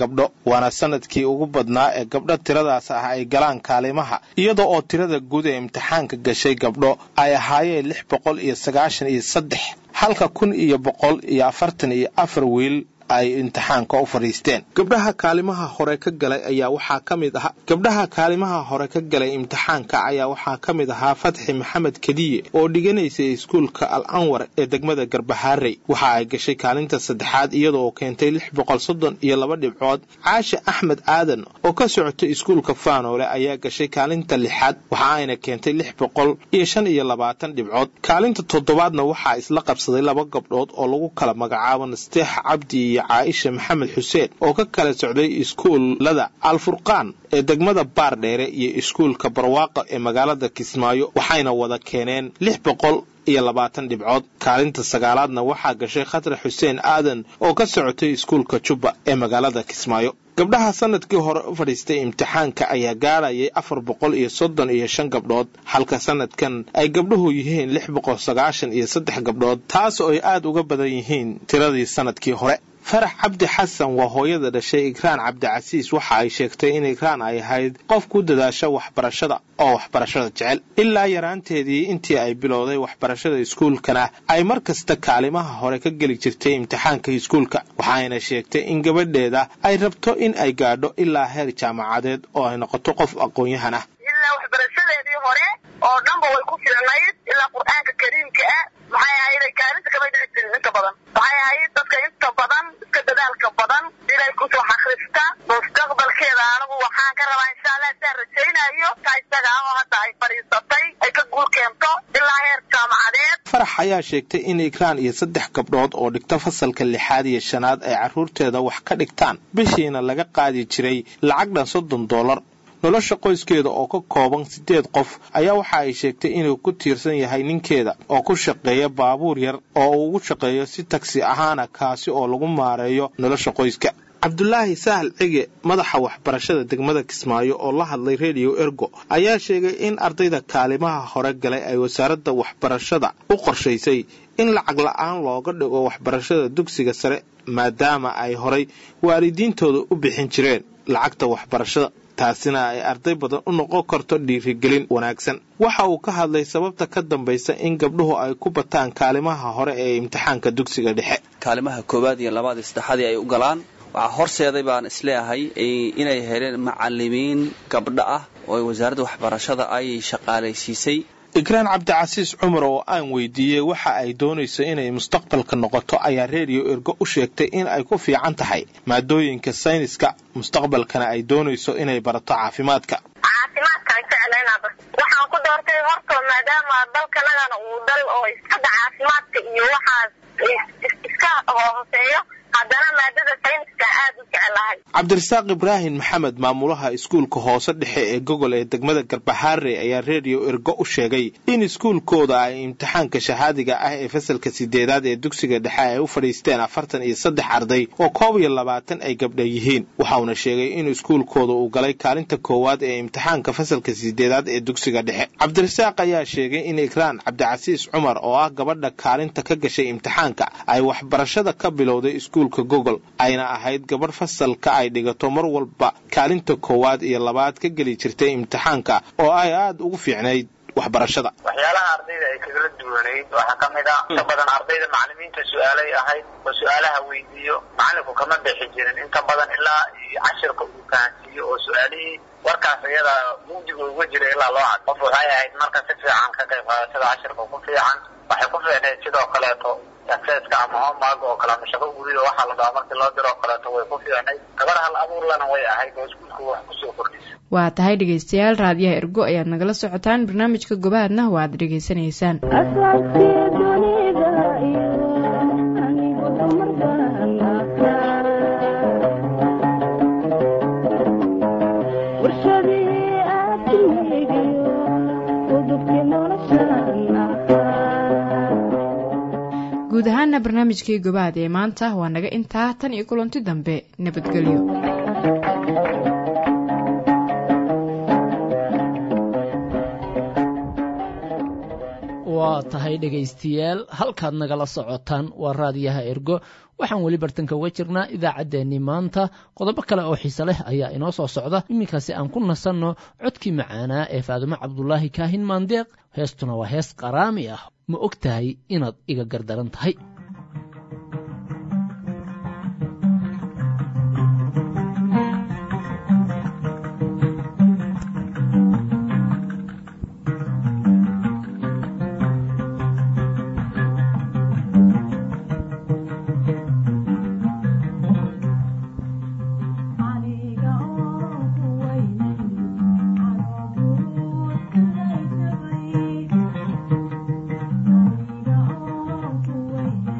gabdho waana sanadkii ugu badnaa ee gabdho tiradaas ah ay galaan kaalimaha iyada oo tirada guud ee imtixaanka gashay gabdho ay ahaayeen lix boqol iyo sagaashan iyo saddex halka kun iyo boqol iyo afartan iyo afar wiil ay imtixaanka u fadhiisteen gabdhaha kaalimaha hore ka galay ayaa waxaa ka mid ahaa gabdhaha kaalimaha hore ka galay imtixaanka ayaa waxaa ka mid ahaa fatxi maxamed kediye oo dhiganaysay iskuulka al anwar ee degmada garbahaarey waxa ay gashay kaalinta saddexaad iyada oo keentay lix boqol soddon iyo laba dhibcood caasha axmed aadan oo ka socotay iskuulka faanoole ayaa gashay kaalinta lixaad waxa ayna keentay lix boqol iyo shan iyo labaatan dhibcood kaalinta toddobaadna waxaa isla qabsaday laba gabdhood oo lagu kala magacaabo nasteex cabdi iyo caaisha maxamed xuseen oo ka kala socday iskuullada alfurqaan ee degmada baardheere iyo iskuulka barwaaqo ee magaalada kismaayo waxayna wada keeneen lix boqol iyo labaatan dhibcood kaalinta sagaalaadna waxaa gashay khatre xuseen aadan oo ka socotay iskuulka jubba ee magaalada kismaayo gabdhaha sanadkii hore u fadhiistay imtixaanka ayaa gaadhayay afar boqol iyo soddon iyo shan gabdhood halka sanadkan ay gabdhuhu yihiin lix boqol sagaashan iyo saddex gabdhood taas oo ay aad uga badan yihiin tiradii sanadkii hore farax cabdi xasan waa hooyada dhashay ikraan cabdicasiis waxa ay sheegtay in ikraan ay ahayd qof ku dadaasha waxbarashada oo waxbarashada jecel ilaa yaraanteedii intii ay bilowday waxbarashada iskuulkana ay mar kasta kaalimaha hore ka geli jirtay imtixaanka iskuulka waxaayna sheegtay in gabadheeda ay rabto in ay gaadho ilaa heer jaamacadeed oo ay noqoto qof aqoon-yahan ah ilaa waxbarashadeedii hore oo dhanba way ku filnayd ilaa qur-aanka kariimka ah maxay ahayd kaalinta kama dhici jirin inta badan waxay ahayd dadka inta badan iska dadaalka badan inay kusoo xakrista mustaqbalkeeda anigu waxaan ka rabaa insha allah saan rajaynayo ka isaga ah oo hadda ay fadhiisatay ay ka guul keento ilaa heer jaamacadeed farax ayaa sheegtay in ikraan iyo saddex gabdhood oo dhigta fasalka lixaad iyo shanaad ay carruurteeda wax ka dhigtaan bishiina laga qaadi jiray lacag dhan soddon dollar nolosha qoyskeeda oo ka kooban siddeed qof ayaa waxa ay sheegtay inuu ku tiirsan yahay ninkeeda oo ku shaqeeya baabuur yar oo uu ugu shaqeeyo si tagsi ahaana kaasi oo lagu maareeyo nolosha qoyska cabdulaahi sahal cige madaxa waxbarashada degmada kismaayo oo la hadlay rediyo ergo ayaa sheegay in ardayda kaalimaha hore galay ay wasaaradda waxbarashada u qorshaysay in lacag la-aan looga dhigo waxbarashada dugsiga sare maadaama ay horay waalidiintooda u bixin jireen lacagta waxbarashada taasina ay arday badan u noqon karto dhiirigelin wanaagsan waxa uu ka hadlay sababta ka dambaysa in gabdhuhu ay ku bataan kaalimaha hore ee imtixaanka dugsiga dhexe kaalimaha koowaad iyo labaad iyo saddexaadii ay u galaan waxaa horseeday baan isleeyahay inay heleen macalimiin gabdho ah oo wasaaradda waxbarashada ay shaqaalaysiisay ikraan cabdicasiis cumar oo aan weydiiyey waxa ay doonayso inay mustaqbalka noqoto ayaa reediyo ergo u sheegtay in ay ku fiican tahay maadooyinka sayniska mustaqbalkana ay doonayso inay barato caafimaadka caafimaadkaan jeclaynaba waxaan ku doortay horta maadaama dalkanagana uu dal oo hadda caafimaadka iyo waxaas iska hooseeyo haddana maadada sayniska aad u jeclahay cabdirasaaq ibraahim maxamed maamulaha iskuulka hoose dhexe ee gogol ee degmada garbahaare ayaa reediyo ergo u sheegay in iskuulkooda ay imtixaanka shahaadiga ah ee fasalka sideedaad ee dugsiga dhexe ay u fadhiisteen afartan iyo saddex arday oo koob iyo labaatan ay gabdha yihiin waxauna sheegay in iskuulkooda uu galay kaalinta koowaad ee imtixaanka fasalka sideedaad ee dugsiga dhexe cabdirasaaq ayaa sheegay in ikraan cabdicasiis cumar oo ah gabadha kaalinta ka gashay imtixaanka ay waxbarashada ka bilowday iskuulka gogol ayna ahayd gabadh fasalka ay dhigato mar walba kaalinta koowaad iyo labaad ka geli jirtay imtixaanka oo ay aada ugu fiicnayd waxbarashada waxyaalaha ardayda ay kagala duwanayd waxaa ka mid ah inta badan ardayda macalimiinta su-aalay ahayd oo su-aalaha weydiiyo macalinku kama bixi jirin inta badan ilaa cashirka uu fahansiiyo oo su-aalihii warkaas iyada mugdiga uga jira ilaa loo cad qof waxay ahayd marka si fiican ka qayb qaadashada cashirka ku fiican waxay ku fiicnayd sidoo kaleeto akseska ama homework oo kale ama shaqo gurida waxaa la dhahaa markii loo diro oo kaleeto way ku fiicnayd gabar hal abuurlana way ahayd oo iskuulka wax kusoo kordhisay waa tahay dhegaystayaal raadiyaha ergo ayaad nagala socotaan barnaamijka gobaadna waad dhegaysanaysaan guud ahaana barnaamijkii gobaad ee maanta waa naga intaa tan iyo kulanti dambe nabadgelyo waa waa tahay dhegaystayaal halkaad nagala socotaan waa raadiyaha ergo waxaan weli bartanka uga jirnaa idaacaddeenii maanta qodobo kale oo xiise leh ayaa inoo soo socda iminkaasi aan ku nasanno codkii macaanaa ee faadumo cabdulaahi kaahin maandeeq heestuna waa hees qaraami ah ma og tahay inaad iga gardaran tahay Thank you.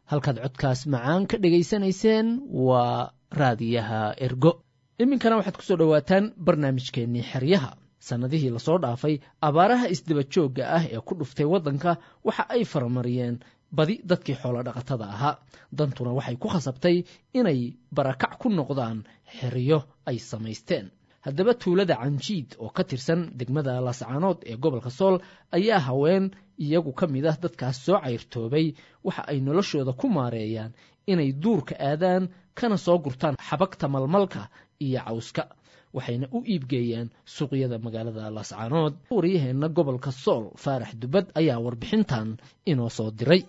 halkaad codkaas macaan ka dhegaysanayseen waa raadiyaha ergo iminkana waxaad ku soo dhowaataan barnaamijkeennii xeryaha sannadihii lasoo dhaafay abaaraha isdaba joogga ah ee ku dhuftay waddanka waxa ay faramariyeen badi dadkii xoolo dhaqatada ahaa dantuna waxay ku khasabtay inay barakac ku noqdaan xeryo ay samaysteen haddaba tuulada canjiid oo ka tirsan degmada laascaanood ee gobolka sool ayaa haween iyagu ka mid ah dadkaas soo cayrtoobay waxa ay noloshooda ku maareeyaan inay duurka aadaan kana soo gurtaan xabagta malmalka iyo cawska waxayna u iibgeeyaan suuqyada magaalada laascaanood waryaheenna gobolka sool faarax dubad ayaa warbixintan inoo soo diray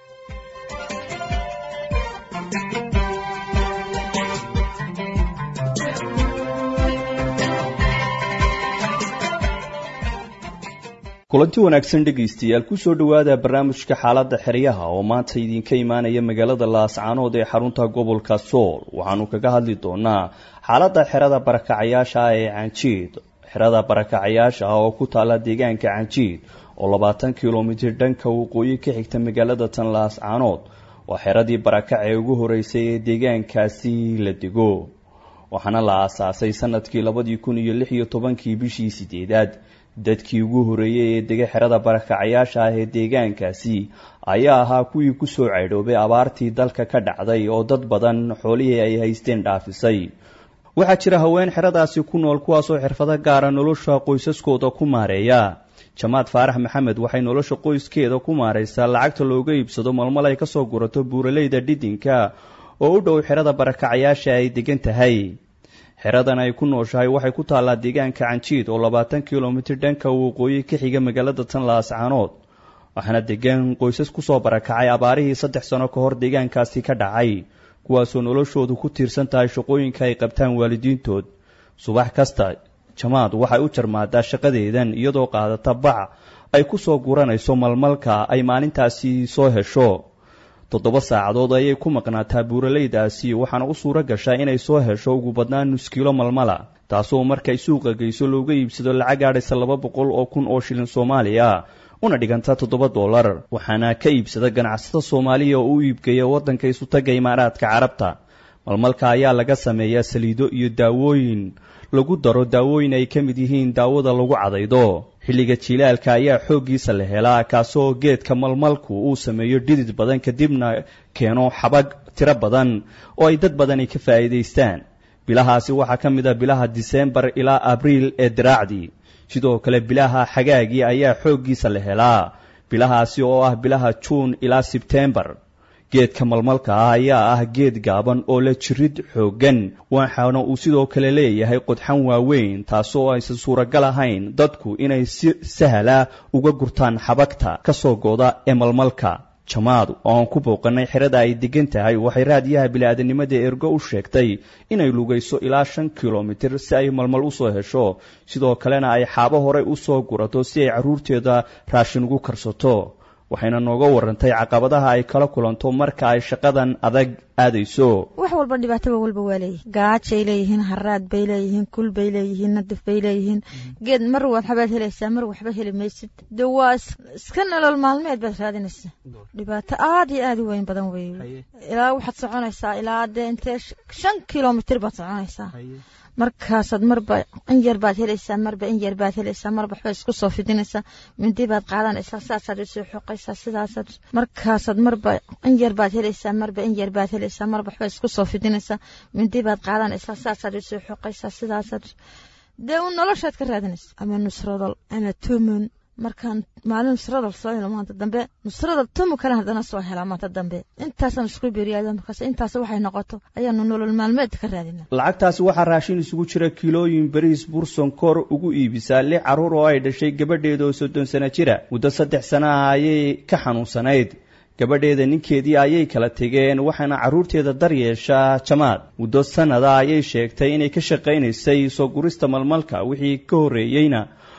kulanti wanaagsan dhegaystayaal kusoo dhowaada barnaamijka xaaladda xeryaha oo maanta idinka imaanaya magaalada laascaanood ee xarunta gobolka sool waxaanu kaga hadli doonaa xaaladda xerada barakacayaasha ah ee canjiid xerada barakacayaasha ah oo ku taala deegaanka canjiid oo labaatan kilomitir dhanka waqooyi ka xigta magaalada tan laascaanood waa xeradii barakac ee ugu horeysay ee deegaankaasi la dego waxaana la aasaasay sanadkii labadii kun iyo lix iyo tobankii bishii sideedaad dadkii ugu horeeyey ee dega xerada barakacayaasha ah ee deegaankaasi ayaa ahaa kuwii kusoo caydhoobay abaartii dalka ka dhacday oo dad badan xoolihii ay haysteen dhaafisay waxaa jira haween xeradaasi ku nool kuwaasoo xirfado gaara nolosha qoysaskooda ku maareeya jamaad faarax maxamed waxay nolosha qoyskeeda ku maaraysaa lacagta looga iibsado malmal ay kasoo gurato buuraleyda dhidinka oo u dhow xerada barakacayaasha ay degan tahay xeradan ay ku nooshahay waxay ku taallaa deegaanka canjiid oo labaatan kilomitir dhanka waqooyi ka xiga magaalada tan laascaanood waxaana degan qoysas kusoo barakacay abaarihii saddex sano ka hor deegaankaasi ka dhacay kuwaasoo noloshoodu ku tiirsan tahay shaqooyinka ay qabtaan waalidiintood subax kasta jamaad waxay u jarmaadaa shaqadeedan iyadoo qaadata bac ay ku soo guranayso malmalka ay maalintaasi soo hesho toddoba saacadood ayay ku maqnaataa buuraleydaasi waxaana u suuro gashaa inay soo hesho ugu badnaan nus kiilo malmala taasoo markay suuqa geyso looga iibsado lacag gaadhaysa laba boqol oo kun oo shilin soomaaliya una dhiganta toddoba dollar waxaana ka iibsada ganacsada soomaaliya oo u iibgeeya waddanka isutaga imaaraadka carabta malmalka ayaa laga sameeyaa saliido iyo daawooyin lagu daro daawooyin ay ka mid yihiin daawada lagu cadaydo xilliga jilaalka ayaa xooggiisa la helaa kaasoo geedka malmalku uu sameeyo dhidid badan kadibna keeno xabag tiro badan oo ay dad badani ka faa'iidaystaan bilahaasi waxaa ka mid a bilaha diseembar ilaa abriil ee diraacdii sidoo kale bilaha xagaagii ayaa xooggiisa la helaa bilahaasi oo ah bilaha juun ilaa sebtembar geedka malmalka ah ayaa ah geed gaaban oo la jirid xooggan waxaana uu sidoo kale leeyahay qodxan waaweyn taasoo aysan suuragal ahayn dadku inay si sahla uga gurtaan xabagta ka soo gooda ee malmalka jamaad oo aan ku booqanay xerada ay degan tahay waxay raadiyaha bili-aadanimada ergo u sheegtay inay lugayso ilaa shan kilomitir si ay malmal u soo hesho sidoo kalena ay xaabo horey u soo gurato si ay carruurteeda raashin ugu karsato waxayna nooga warantay caqabadaha ay kala kulanto marka ay shaqadan adag aadayso wax walba dhibaataba walba waa leeyihin gaajay leeyihiin haraad bay leeyihiin kul bay leeyihiin nadif bay leeyihiin geed mar waxbaad helaysaa mar waxba heli maysid de waa iska nolol maalmeed baad raadinaysaa dhibaato aad iyo aad u weyn badan wey ilaa waxaad soconaysaa ilaa dee intee shan kilomitir baad soconaysaa markaasaad marba in yar baad helaysaa marba in yar baad helaysaa marba waxbaad isku soo fidinaysaa mindi baad qaadanaysaa sidaasaad usoo xoqaysaa sidaasaad markaasaad marba in yar baad helaysaa marba in yar baad helaysaa marba waxbaad isku soo fidinaysaa mindi baad qaadanaysaa sidaasaad usoo xoqaysaa sidaasaad dee un noloshaad ka raadinaysa ama nusradal ama tumun markaan maalin nusradal soo helo maanta dambe nusradal tumu kale haddana soo helaa maanta dambe intaasaan isku beriyaada markaas intaas waxay noqoto ayaanu nolol maalmeed ka raadina lacagtaasi waxaa raashin isugu jira kiilooyin bariis burson kor ugu iibisaa lix carruur oo ay dhashay gabadheeda oo soddon sano jira muddo saddex sana ah ayay ka xanuunsanayd gabadheeda ninkeedii ayay kala tegeen waxaana carruurteeda dar yeeshaa jamaad muddo sannada ayay sheegtay inay ka shaqaynaysay soo gurista malmalka wixii ka horreeyeyna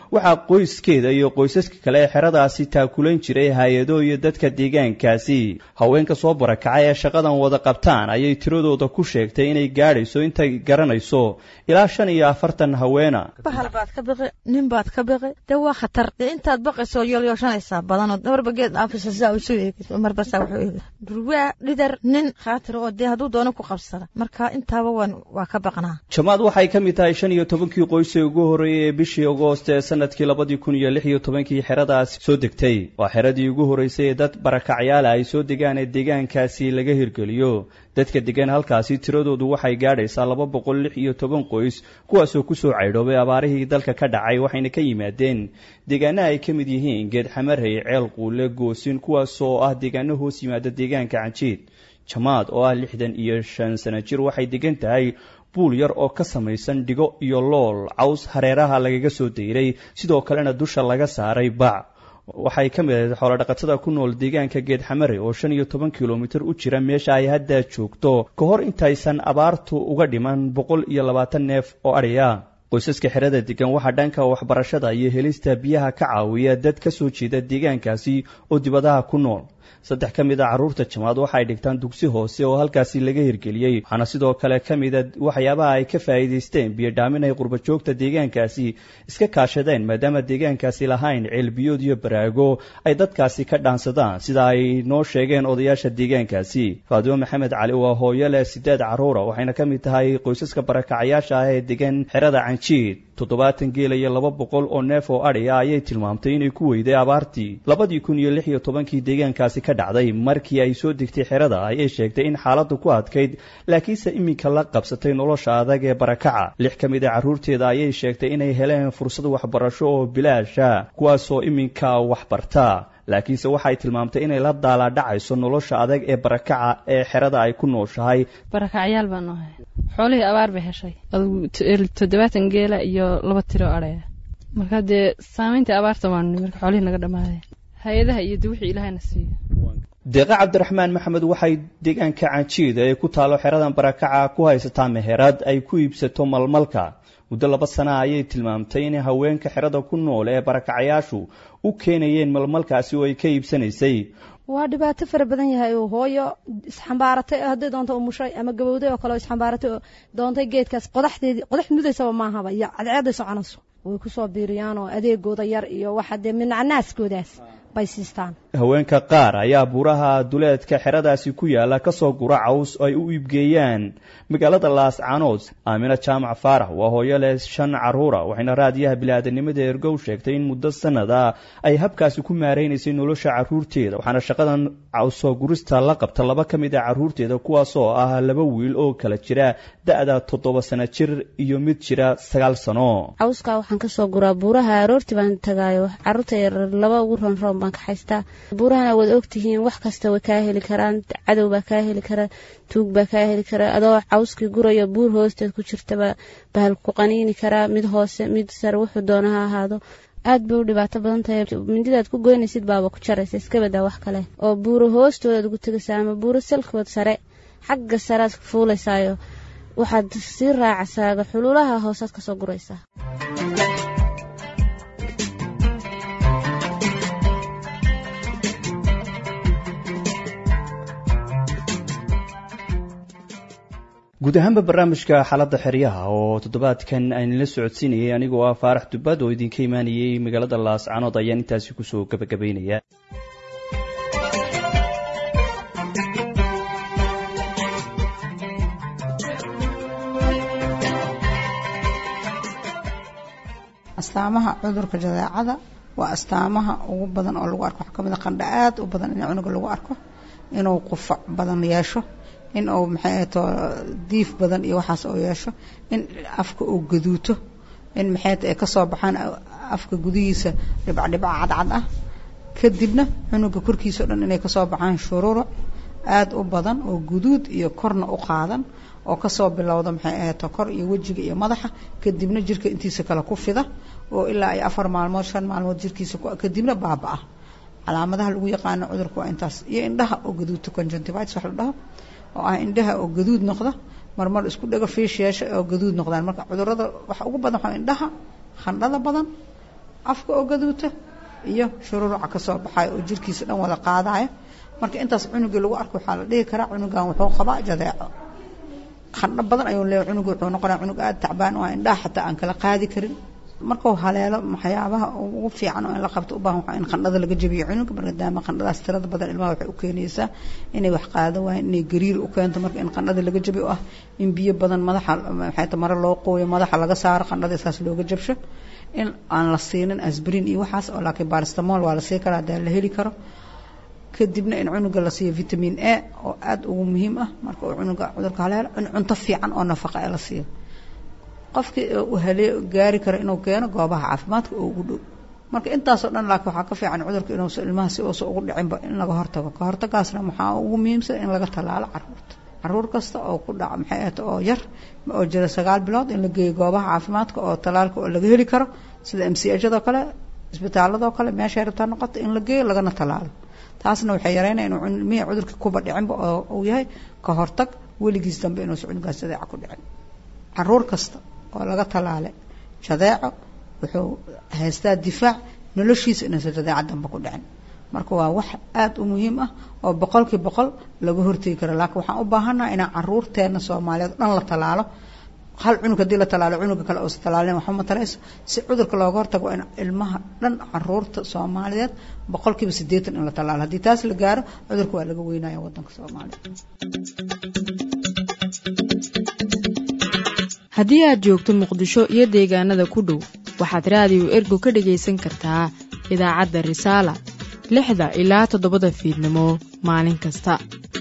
waxaa qoyskeeda iyo qoysaska kale ee xeradaasi taakulayn jiray hay-ado iyo dadka deegaankaasi haweenka soo barakacay ee shaqadan wada qabtaan ayay tiradooda ku sheegtay inay gaadhayso intay garanayso ilaa shan iyo afartan haweena bahal baad ka biqi nin baad ka biqi dee waa khatar dee intaad baqayso yoolyooshanaysaa badanoo marba geed aafisa sidaa isu eegid marba saa wuxuu eegid durwaa dhidar nin khaatir oo dee hadduu doono ku qabsada marka intaaba waan waa ka baqnaa jamaad waxay ka mid tahay shan iyo tobankii qoys ee ugu horreeyey ee bishii agoost ee sanadkii labadii kun iyo lix iyo tobankii xeradaasi soo degtay waa xeradii ugu horreysay ee dad barakacyaala ay soo degaan ee deegaankaasi laga hirgeliyo dadka degan halkaasi tiradoodu waxay gaadhaysaa laba boqol lix iyo toban qoys kuwaasoo kusoo caydhoobay abaarihii dalka ka dhacay waxayna ka yimaadeen deegaanaha ay ka mid yihiin geed xamarhay ceel quule goosin kuwaasoo ah deegaano hoos yimaada deegaanka canjiid jamaad oo ah lixdan iyo shan sano jir waxay degan tahay buul yar oo ka samaysan dhigo iyo lool caws hareeraha lagaga soo dayray sidoo kalena dusha laga saaray bac waxay ka mid ahayd xoolodhaqatada ku nool deegaanka geed xamare oo shan iyo toban kilomitir u jira meesha ay hadda joogto ka hor intaysan abaartu uga dhiman boqol iyo labaatan neef oo adhiya qoysaska xerada degan waxaa dhanka waxbarashada iyo helista biyaha ka caawiya dad ka soo jeeda deegaankaasi oo dibadaha ku nool saddex ka mid a carruurta jamaad waxa ay dhigtaan dugsi hoose oo halkaasi laga hirgeliyey waxaana sidoo kale ka mida waxyaabaha ay ka faa'iidaysteen biyo dhaamin ay qurbajoogta deegaankaasi iska kaashadeen maadaama deegaankaasi lahayn ceelbiyood iyo baraago ay dadkaasi ka dhaansadaan sida ay noo sheegeen odayaasha deegaankaasi faadimo maxamed cali waa hooyo leh sideed carruura waxayna ka mid tahay qoysaska barakacayaasha ah ee degan xerada canjiid toddobaatan geela iyo laba boqol oo neef oo adhiya ayay tilmaamtay inay ku weyday abaartii labadii kun iyo lix iyo tobankii deegaankaasi ka dhacday markii ay soo degtay xerada ayay sheegtay in xaaladdu ku adkayd laakiinse iminka la qabsatay nolosha adag ee barakaca lix ka mid a carruurteeda ayay sheegtay inay heleen fursad waxbarasho oo bilaasha kuwaasoo iminka waxbarta laakiinse waxay tilmaamtay inay la daalaadhacayso nolosha adag ee barakaca ee xerada ay ku nooshahay barakacyaal baan ahay xoolihii abaar bay heshay toddobaatan geela iyo laba tiro adhaya marka dee saamayntii abaarta waanu marka xoolihii naga dhammaadeen hay-adaha iyo de wixii ilaahayna siiyo deeqa cabdiraxmaan maxamed waxay deegaanka canjiida ee ku taalo xeradan barakaca ku haysataa meherad ay ku iibsato malmalka muddo laba sana ayay tilmaamtay in haweenka xerada ku nool ee barakacayaashu u keenayeen malmalkaasi oo ay ka iibsanaysay waa dhibaato fara badan yahay oo hooyo isxambaaratay hadday doonto umushay ama gabowday oo kale oo isxambaaratay oo doontay geedkaas qodaxdeedii qodax mudaysaba maahaba iyo cadceeday soconayso way kusoo biiriyaan oo adeegooda yar iyo waxa dee minacnaaskoodaas bay siistaan haweenka qaar ayaa buuraha duleedka xeradaasi ku yaala kasoo gura caws oo ay u iibgeeyaan magaalada laascaanood aamina jaamac faarax waa hooyo leh shan carruura waxayna raadiyaha bili-aadanimada ergow sheegtay in muddo sanada ay habkaasi ku maaraynaysay nolosha carruurteeda waxaana shaqadan cawsoo gurista la qabta laba ka mid a carruurteeda kuwaasoo ah laba wiil oo kala jira da-da toddoba sano jir iyo mid jira sagaal sano cawskaa waxaan kasoo guraa buuraha aroortii baan tagaayo caruurta yarar laba ugu ronroon baan ka haystaa buurahana waad ogtihiin wax kasta way kaa heli karaan cadow baa kaa heli kara tuug baa kaa heli kara adoo cawskii gurayo buur hoosteed ku jirtaba bahal ku qaniini karaa mid hoose mid sare wuxuu doona ha ahaado aad bay u dhibaato badan tahay mindidaad ku goynaysid baaba ku jaraysa iska badaa wax kale oo buuro hoostoodaad ugu tegaysaa ama buuro salkood sare xagga saread fuulaysaayo waxaad sii raacasaaga xuluulaha hoosaad kasoo guraysaa guud ahaanba barnaamijka xaaladda xeryaha oo toddobaadkan aynala socodsiinayay anigoo ah faarax dubbad oo idinka imaanayay magaalada laascanood ayaan intaasi kusoo gabagabaynaya astaamaha cudurka jadeecada waa astaamaha ugu badan oo lagu arko waxaa kamid a qandha aad u badan in cunuga lagu arko inuu qufac badan yeesho in uu maxay ahato diif badan iyo waxaas oo yeesho in afka uu gaduuto in maxay ay kasoo baxaan afka gudihiisa dhibcdhibca cadcad ah kadibna cunuga korkiisa o dhan inay kasoo baxaan shuruuro aada u badan oo guduud iyo korna u qaadan oo kasoo bilowda maxay ahato kor iyo wejiga iyo madaxa kadibna jirka intiisa kale ku fida oo ilaa ay afar maalmood shan maalmood jirkiisa kadibna baaba-a calaamadaha lagu yaqaano cudurka waa intaas iyo indhaha oo gaduudta conjunctivitis wax la dhaho oo ah indhaha oo gaduud noqda marmar isku dhego fiish yeesha oo gaduud noqdaan marka cudurada waxa ugu badan waxaa indhaha khandhada badan afka oo gaduuta iyo shururuca kasoo baxayo oo jirkiisa dhan wada qaadaya marka intaas cunugii lagu arko waxaa la dhihi karaa cunugan wuxuu qabaa jadeeco qandho badan ayuu leeyahay cunuga wuxuu noqonaya cunug aada tacbaan oo indhaha xataa aan kala qaadi karin markuu haleelo waxyaabaha ugu fiican oo in la qabto u baahan waxaa in qandhada laga jabiyo cunuga maadaama qandhadaas tirada badan ilmaha waxay u keenaysaa inay wax qaado waayeen inay gariir u keento marka in qandhada laga jabiyo ah in biyo badan madaxa maxay ta mare loo qooyo madaxa laga saaro qandhada iskaas looga jabsho in aan la siinin asbrin iyo waxaas oo laakiin baristamol waa la sii karaa hadaa la heli karo kadibna in cunuga la siiyo vitamin a oo aada ugu muhiim ah marka uu cunuga cudurka haleelo in cunto fiican oo nafaqa ee la siiyo qofkii uu halee gaari karo inuu keeno goobaha caafimaadka oo ugu dhow marka intaasoo dhan laakiin waxaa ka fiican cudurka inuusa ilmaha si uusa ugu dhicinba in laga hortago ka hortagaasna waxaa ugu muhiimsan in laga tallaalo caruurta caruur kasta oo ku dhaca maxay ahata oo yar oo jira sagaal bilood in la geeyo goobaha caafimaadka oo tallaalka oo laga heli karo sida m c ajadoo kale isbitaaladoo kale meeshay rabtaa noqoto in la geeyo lagana tallaalo taasna waxay yareynaya inuu ilmihii cudurka kuba dhicinba oo uu yahay ka hortag weligiis dambe inuusa cunugaas jadeeca ku dhicin caruur kasta oo laga tallaalay jadeeco wuxuu haystaa difaac noloshiisa inuusan jadeeca dambe ku dhicin marka waa wax aada u muhiim ah oo boqolkii boqol laga hortegi karo laakiin waxaan u baahannaha inaan caruurteena soomaaliyeed dhan la tallaalo hal cunug haddii la tallaalo cunuga kale uusa tallaalin waxba ma tarayso si cudurka looga hortago waa in ilmaha dhan caruurta soomaaliyeed boqolkiiba siddeetan in la tallaalo haddii taas la gaaro cudurka waa laga weynaya waddanka soomaaliya haddii aad joogto muqdisho iyo deegaanada ku dhow waxaad raadiyo ergo ka dhagaysan kartaa idaacadda risaala lixda ilaa toddobada fiidnimo maalin kasta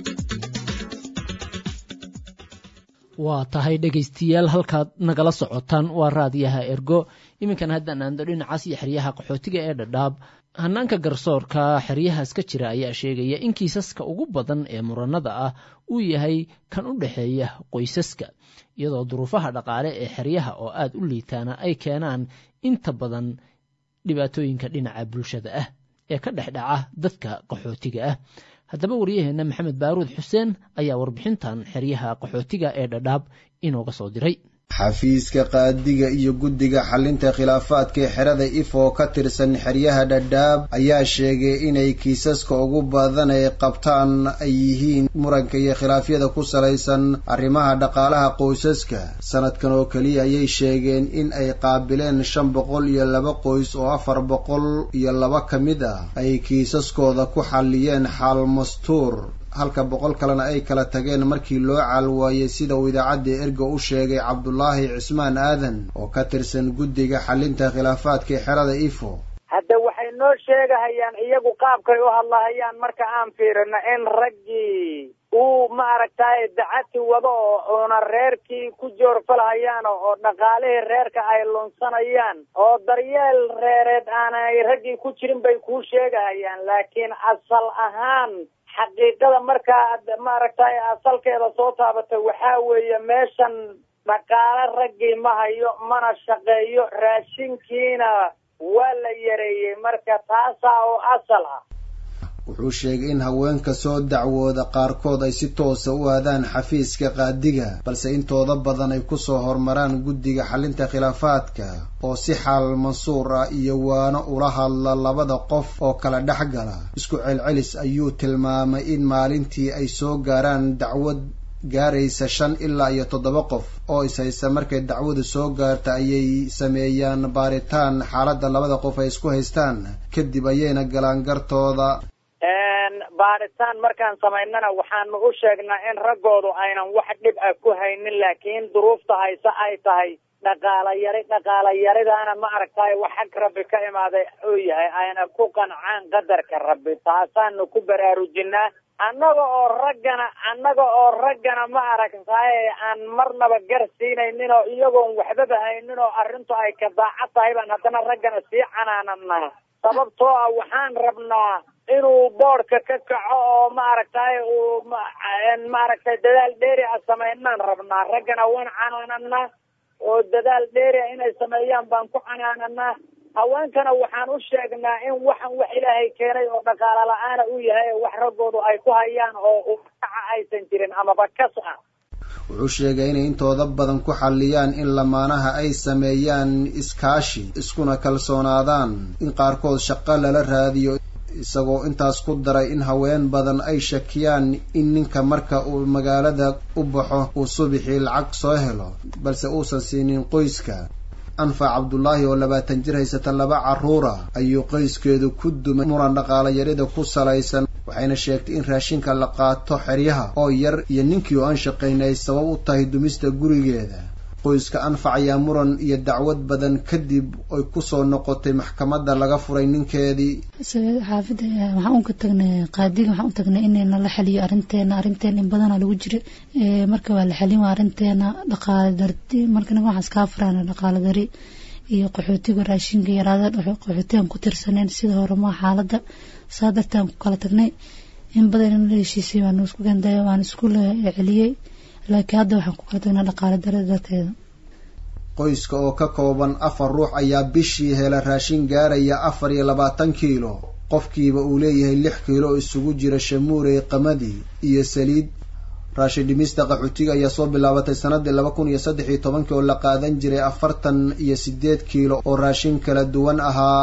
waa tahay dhegaystayaal halkaad nagala socotaan waa raadiyaha ergo iminkan haddaan aando dhinacaas iyo xeryaha qaxootiga ee dhadhaab hanaanka garsoorka xeryahaas ka jira ayaa sheegaya in kiisaska ugu badan ee muranada ah uu yahay kan u dhexeeya qoysaska iyadoo duruufaha dhaqaale ee xeryaha oo aad u liitaana ay keenaan inta badan dhibaatooyinka dhinaca bulshada ah ee ka dhex dhaca dadka qaxootiga ah haddaba waryaheenna maxamed baaruud xuseen ayaa warbixintan xeryaha qaxootiga ee dhadhaab inooga soo diray xafiiska qaadiga iyo guddiga xalinta khilaafaadka ee xerada if oo ka tirsan xeryaha dhadhaab ayaa sheegay inay kiisaska ugu badan ay qabtaan ay yihiin muranka iyo khilaafyada ku salaysan arrimaha dhaqaalaha qoysaska sanadkan oo keliya ayay sheegeen in ay qaabileen shan boqol iyo laba qoys oo afar boqol iyo laba ka mid ah ay kiisaskooda ku xalliyeen xaal mastuur halka boqol kalena ay kala tageen markii loo caalwaayey sida uu idaacadda erga u sheegay cabdulaahi cismaan aadan oo ka tirsan guddiga xalinta khilaafaadka ee xerada ifo hadda waxay noo sheegahayaan iyagu qaabkay u hadlahayaan marka aan fiirino in raggii uu maaragtay dacati wado oo uuna reerkii ku joorfalhayaan oo dhaqaalihii reerka ay lunsanayaan oo daryeel reereed aanay raggii ku jirin bay kuu sheegahayaan laakiin asal ahaan xaqiiqada markaa maaragtay asalkeeda soo taabatay waxaa weeye meeshan dhaqaale raggii ma hayo mana shaqeeyo raashinkiina waa la yareeyey marka taasaa oo asal ah wuxuu sheegay in haweenka soo dacwooda qaarkood ay si toosa u aadaan xafiiska qaadiga balse intooda badan ay kusoo hormaraan guddiga xalinta khilaafaadka oo si xaal mansuur ah iyo waano ula hadla labada qof oo kala dhex gala isku celcelis ayuu tilmaamay in maalintii ay soo gaaraan dacwad gaaraysa shan ilaa iyo toddoba qof oo ishaysa markay dacwadu soo gaarta ayay sameeyaan baaritaan xaaladda labada qof ay isku haystaan kadib ayayna galaan gartooda baaritaan markaan samaynana waxaanu u sheegnaa in raggoodu aynan wax dhib ah ku haynin laakiin duruufta hayse ay tahay dhaqaala yari dhaqaala yaridaana ma aragtay wax xag rabbi ka imaaday uu yahay ayna ku qancaan qadarka rabbi taasaanu ku baraarujinaa annaga oo raggana annaga oo raggana ma aragtay aan marnaba gar siinaynin oo iyagoon waxbaba haynin oo arrintu ay ka daacad tahay baan haddana raggana sii canaananaa sababtoo ah waxaan rabnaa inuu boodhka ka kaco oo maaragtay uu maaragtay dadaal dheeri a samaynaan rabnaa raggana waan canaananaa oo dadaal dheeri a inay sameeyaan baan ku canaananaa haweenkana waxaan u sheegnaa in waxan wax ilaahay keenay oo dhaqaala la-aana uu yahay wax raggoodu ay ku hayaan oo ukaca aysan jirin amaba kas ah wuxuu sheegay inay intooda badan ku xalliyaan in lamaanaha ay sameeyaan iskaashi iskuna kalsoonaadaan in qaarkood shaqo lala raadiyo isagoo intaas ku daray in haween badan ay shakiyaan in ninka marka uu magaalada u baxo uu subixii lacag soo helo balse uusan siinin qoyska anfac cabdulaahi oo labaatan jir haysata laba carruura ayuu qoyskeedu ku dumay muran dhaqaala yarida ku salaysan waxayna sheegtay in raashinka la qaato xeryaha oo yar iyo ninkii oo aan shaqayn ay sabab u tahay dumista gurigeeda qoyska anfac ayaa muran iyo dacwad badan kadib ay kusoo noqotay maxkamadda laga furay ninkeedii xaafidda waxaan unka tagnay qaadiga waxaan u tagnay inayna la xaliyo arrinteena arrinteena in badana lagu jira marka waa la xalin waa arrinteena dhaqaale darti marka naga waxaan iskaa furaan dhaqaale dari iyo qaxootiga raashinka yaraada qaxootigan ku tirsaneen sida hore maa xaaladda saa dartaan ku kala tagnay in badan in la heshiisay waan isku gandayo waan isku celiyey laakiin hadda waxaan ku kala tagnaa dhaqaale darada darteeda qoyska oo ka kooban afar ruux ayaa bishii hela raashin gaaraya afar iyo labaatan kiilo qofkiiba uu leeyahay lix kiilo oo isugu jira shamuurey qamadi iyo saliid raashin dhimista qaxootiga ayaa soo bilaabatay sanadii laba kun iyo saddex iyo tobankii oo la qaadan jiray afartan iyo sideed kiilo oo raashin kala duwan ahaa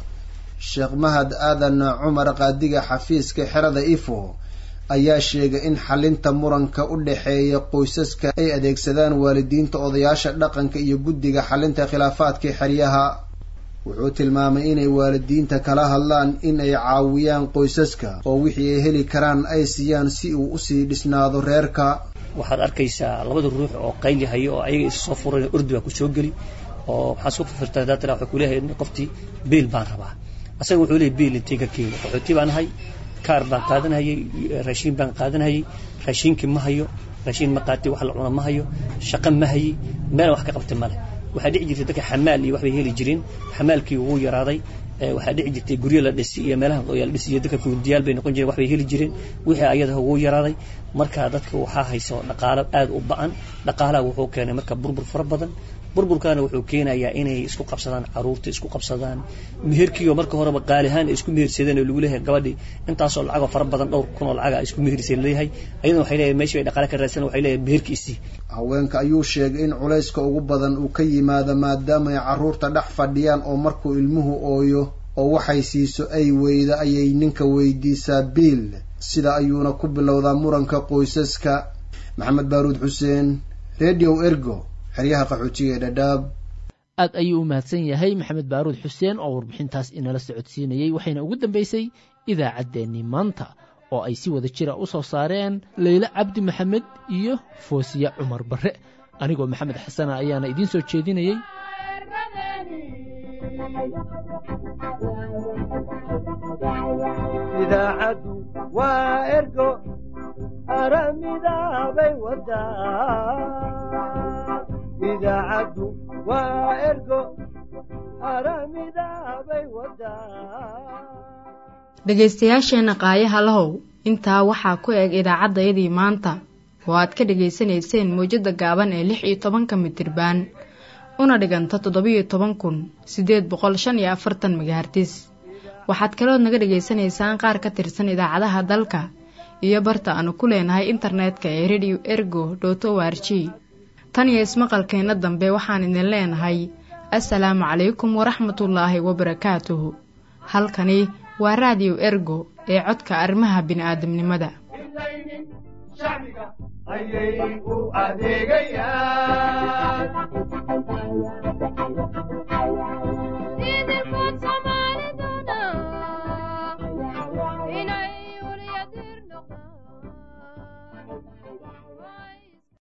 sheekh mahad aadan cumar qaadiga xafiiska xerada ifo ayaa sheegay in xalinta muranka u dhexeeya qoysaska ay adeegsadaan waalidiinta odayaasha dhaqanka iyo guddiga xalinta khilaafaadka xeryaha wuxuu tilmaamay inay waalidiinta kala hadlaan in ay caawiyaan qoysaska oo wixii ay heli karaan ay siiyaan si uu usii dhisnaado reerka waxaad arkaysaa labada ruux oo qayli hayo oo ayaga isa soo furan urdi baa ku soo geli oo maxaa soo firfirtaa daatana waxay kuleeyahay qoftii biil baan rabaa asaga wuxuu leeyahay biil intay ka keeni qaxooti baan ahay kaar baan qaadanhayay raashiin baan qaadanhayay raashiinkii ma hayo raashiin ma qaatay wax la cuna ma hayo shaqo ma hayi meel wax ka qabtay male waxaa dhici jirtay dadka xamaal iyo waxbay heli jireen xamaalkii wuu yaraaday waxaa dhici jirtay guryo la dhisi iyo meelaha qoyaal dhisi iyo dadka fuundiyaal bay noqon jireen waxbay heli jireen wixii ayadaha wuu yaraaday marka dadka waxaa hayso dhaqaalo aad u ba-an dhaqaalaha wuxuu keenay marka burbur fara badan burburkaana wuxuu keenayaa inay isku qabsadaan caruurta isku qabsadaan meherkiioo marka horeba qaalihaan ay isku mehersadeen oo lagu leeyahay gabadhii intaasoo lacagoo fara badan dhowr kun oo lacaga ay isku meherseen leeyahay ayadana waxay leeyahay meeshii ay dhaqaale ka raadsan waxay leeyahay meherkiisii haweenka ayuu sheegay in culayska ugu badan uu ka yimaado maadaama ay carruurta dhex fadhiyaan oo markuu ilmuhu ooyo oo waxay siiso ay weyda ayay ninka weydiisaa biil sida ayuuna ku bilowdaa muranka qoysaska maxamed baaruud xuseen radio ergo xeryaha qaxootiga ee dhadhaab aad ayuu u mahadsan yahay maxamed baaruud xuseen oo warbixintaas inala socodsiinayey waxayna ugu dambaysay idaacaddeenii maanta oo ay si wada jira u soo saareen leyle cabdi maxamed iyo foosiya cumar barre anigoo maxamed xasana ayaana idiin soo jeedinayey idaacaddu waa ergo aramidaabay wadaa idaacaddu waa ergo aramidaabay wadaa dhegaystayaasheenna qaayaha lahow intaa waxaa ku eg idaacaddayadii maanta oo aad ka dhegaysanayseen mawjadda gaaban ee lix iyo tobanka mitirbaan una dhiganta toddobiyo toban kun siddeed boqol shan iyo afartan megahartis waxaad kalood naga dhegaysanaysaan qaar ka tirsan idaacadaha dalka iyo barta aanu ku leenahay internetka ee radio ergo dot o r g tan iyo ismaqalkeenna dambe waxaan idin leenahay assalaamu calaykum waraxmatullaahi wabarakaatuhu halkani waa raadiyo ergo ee codka arrimaha bini'aadamnimada ayay u adeegayaan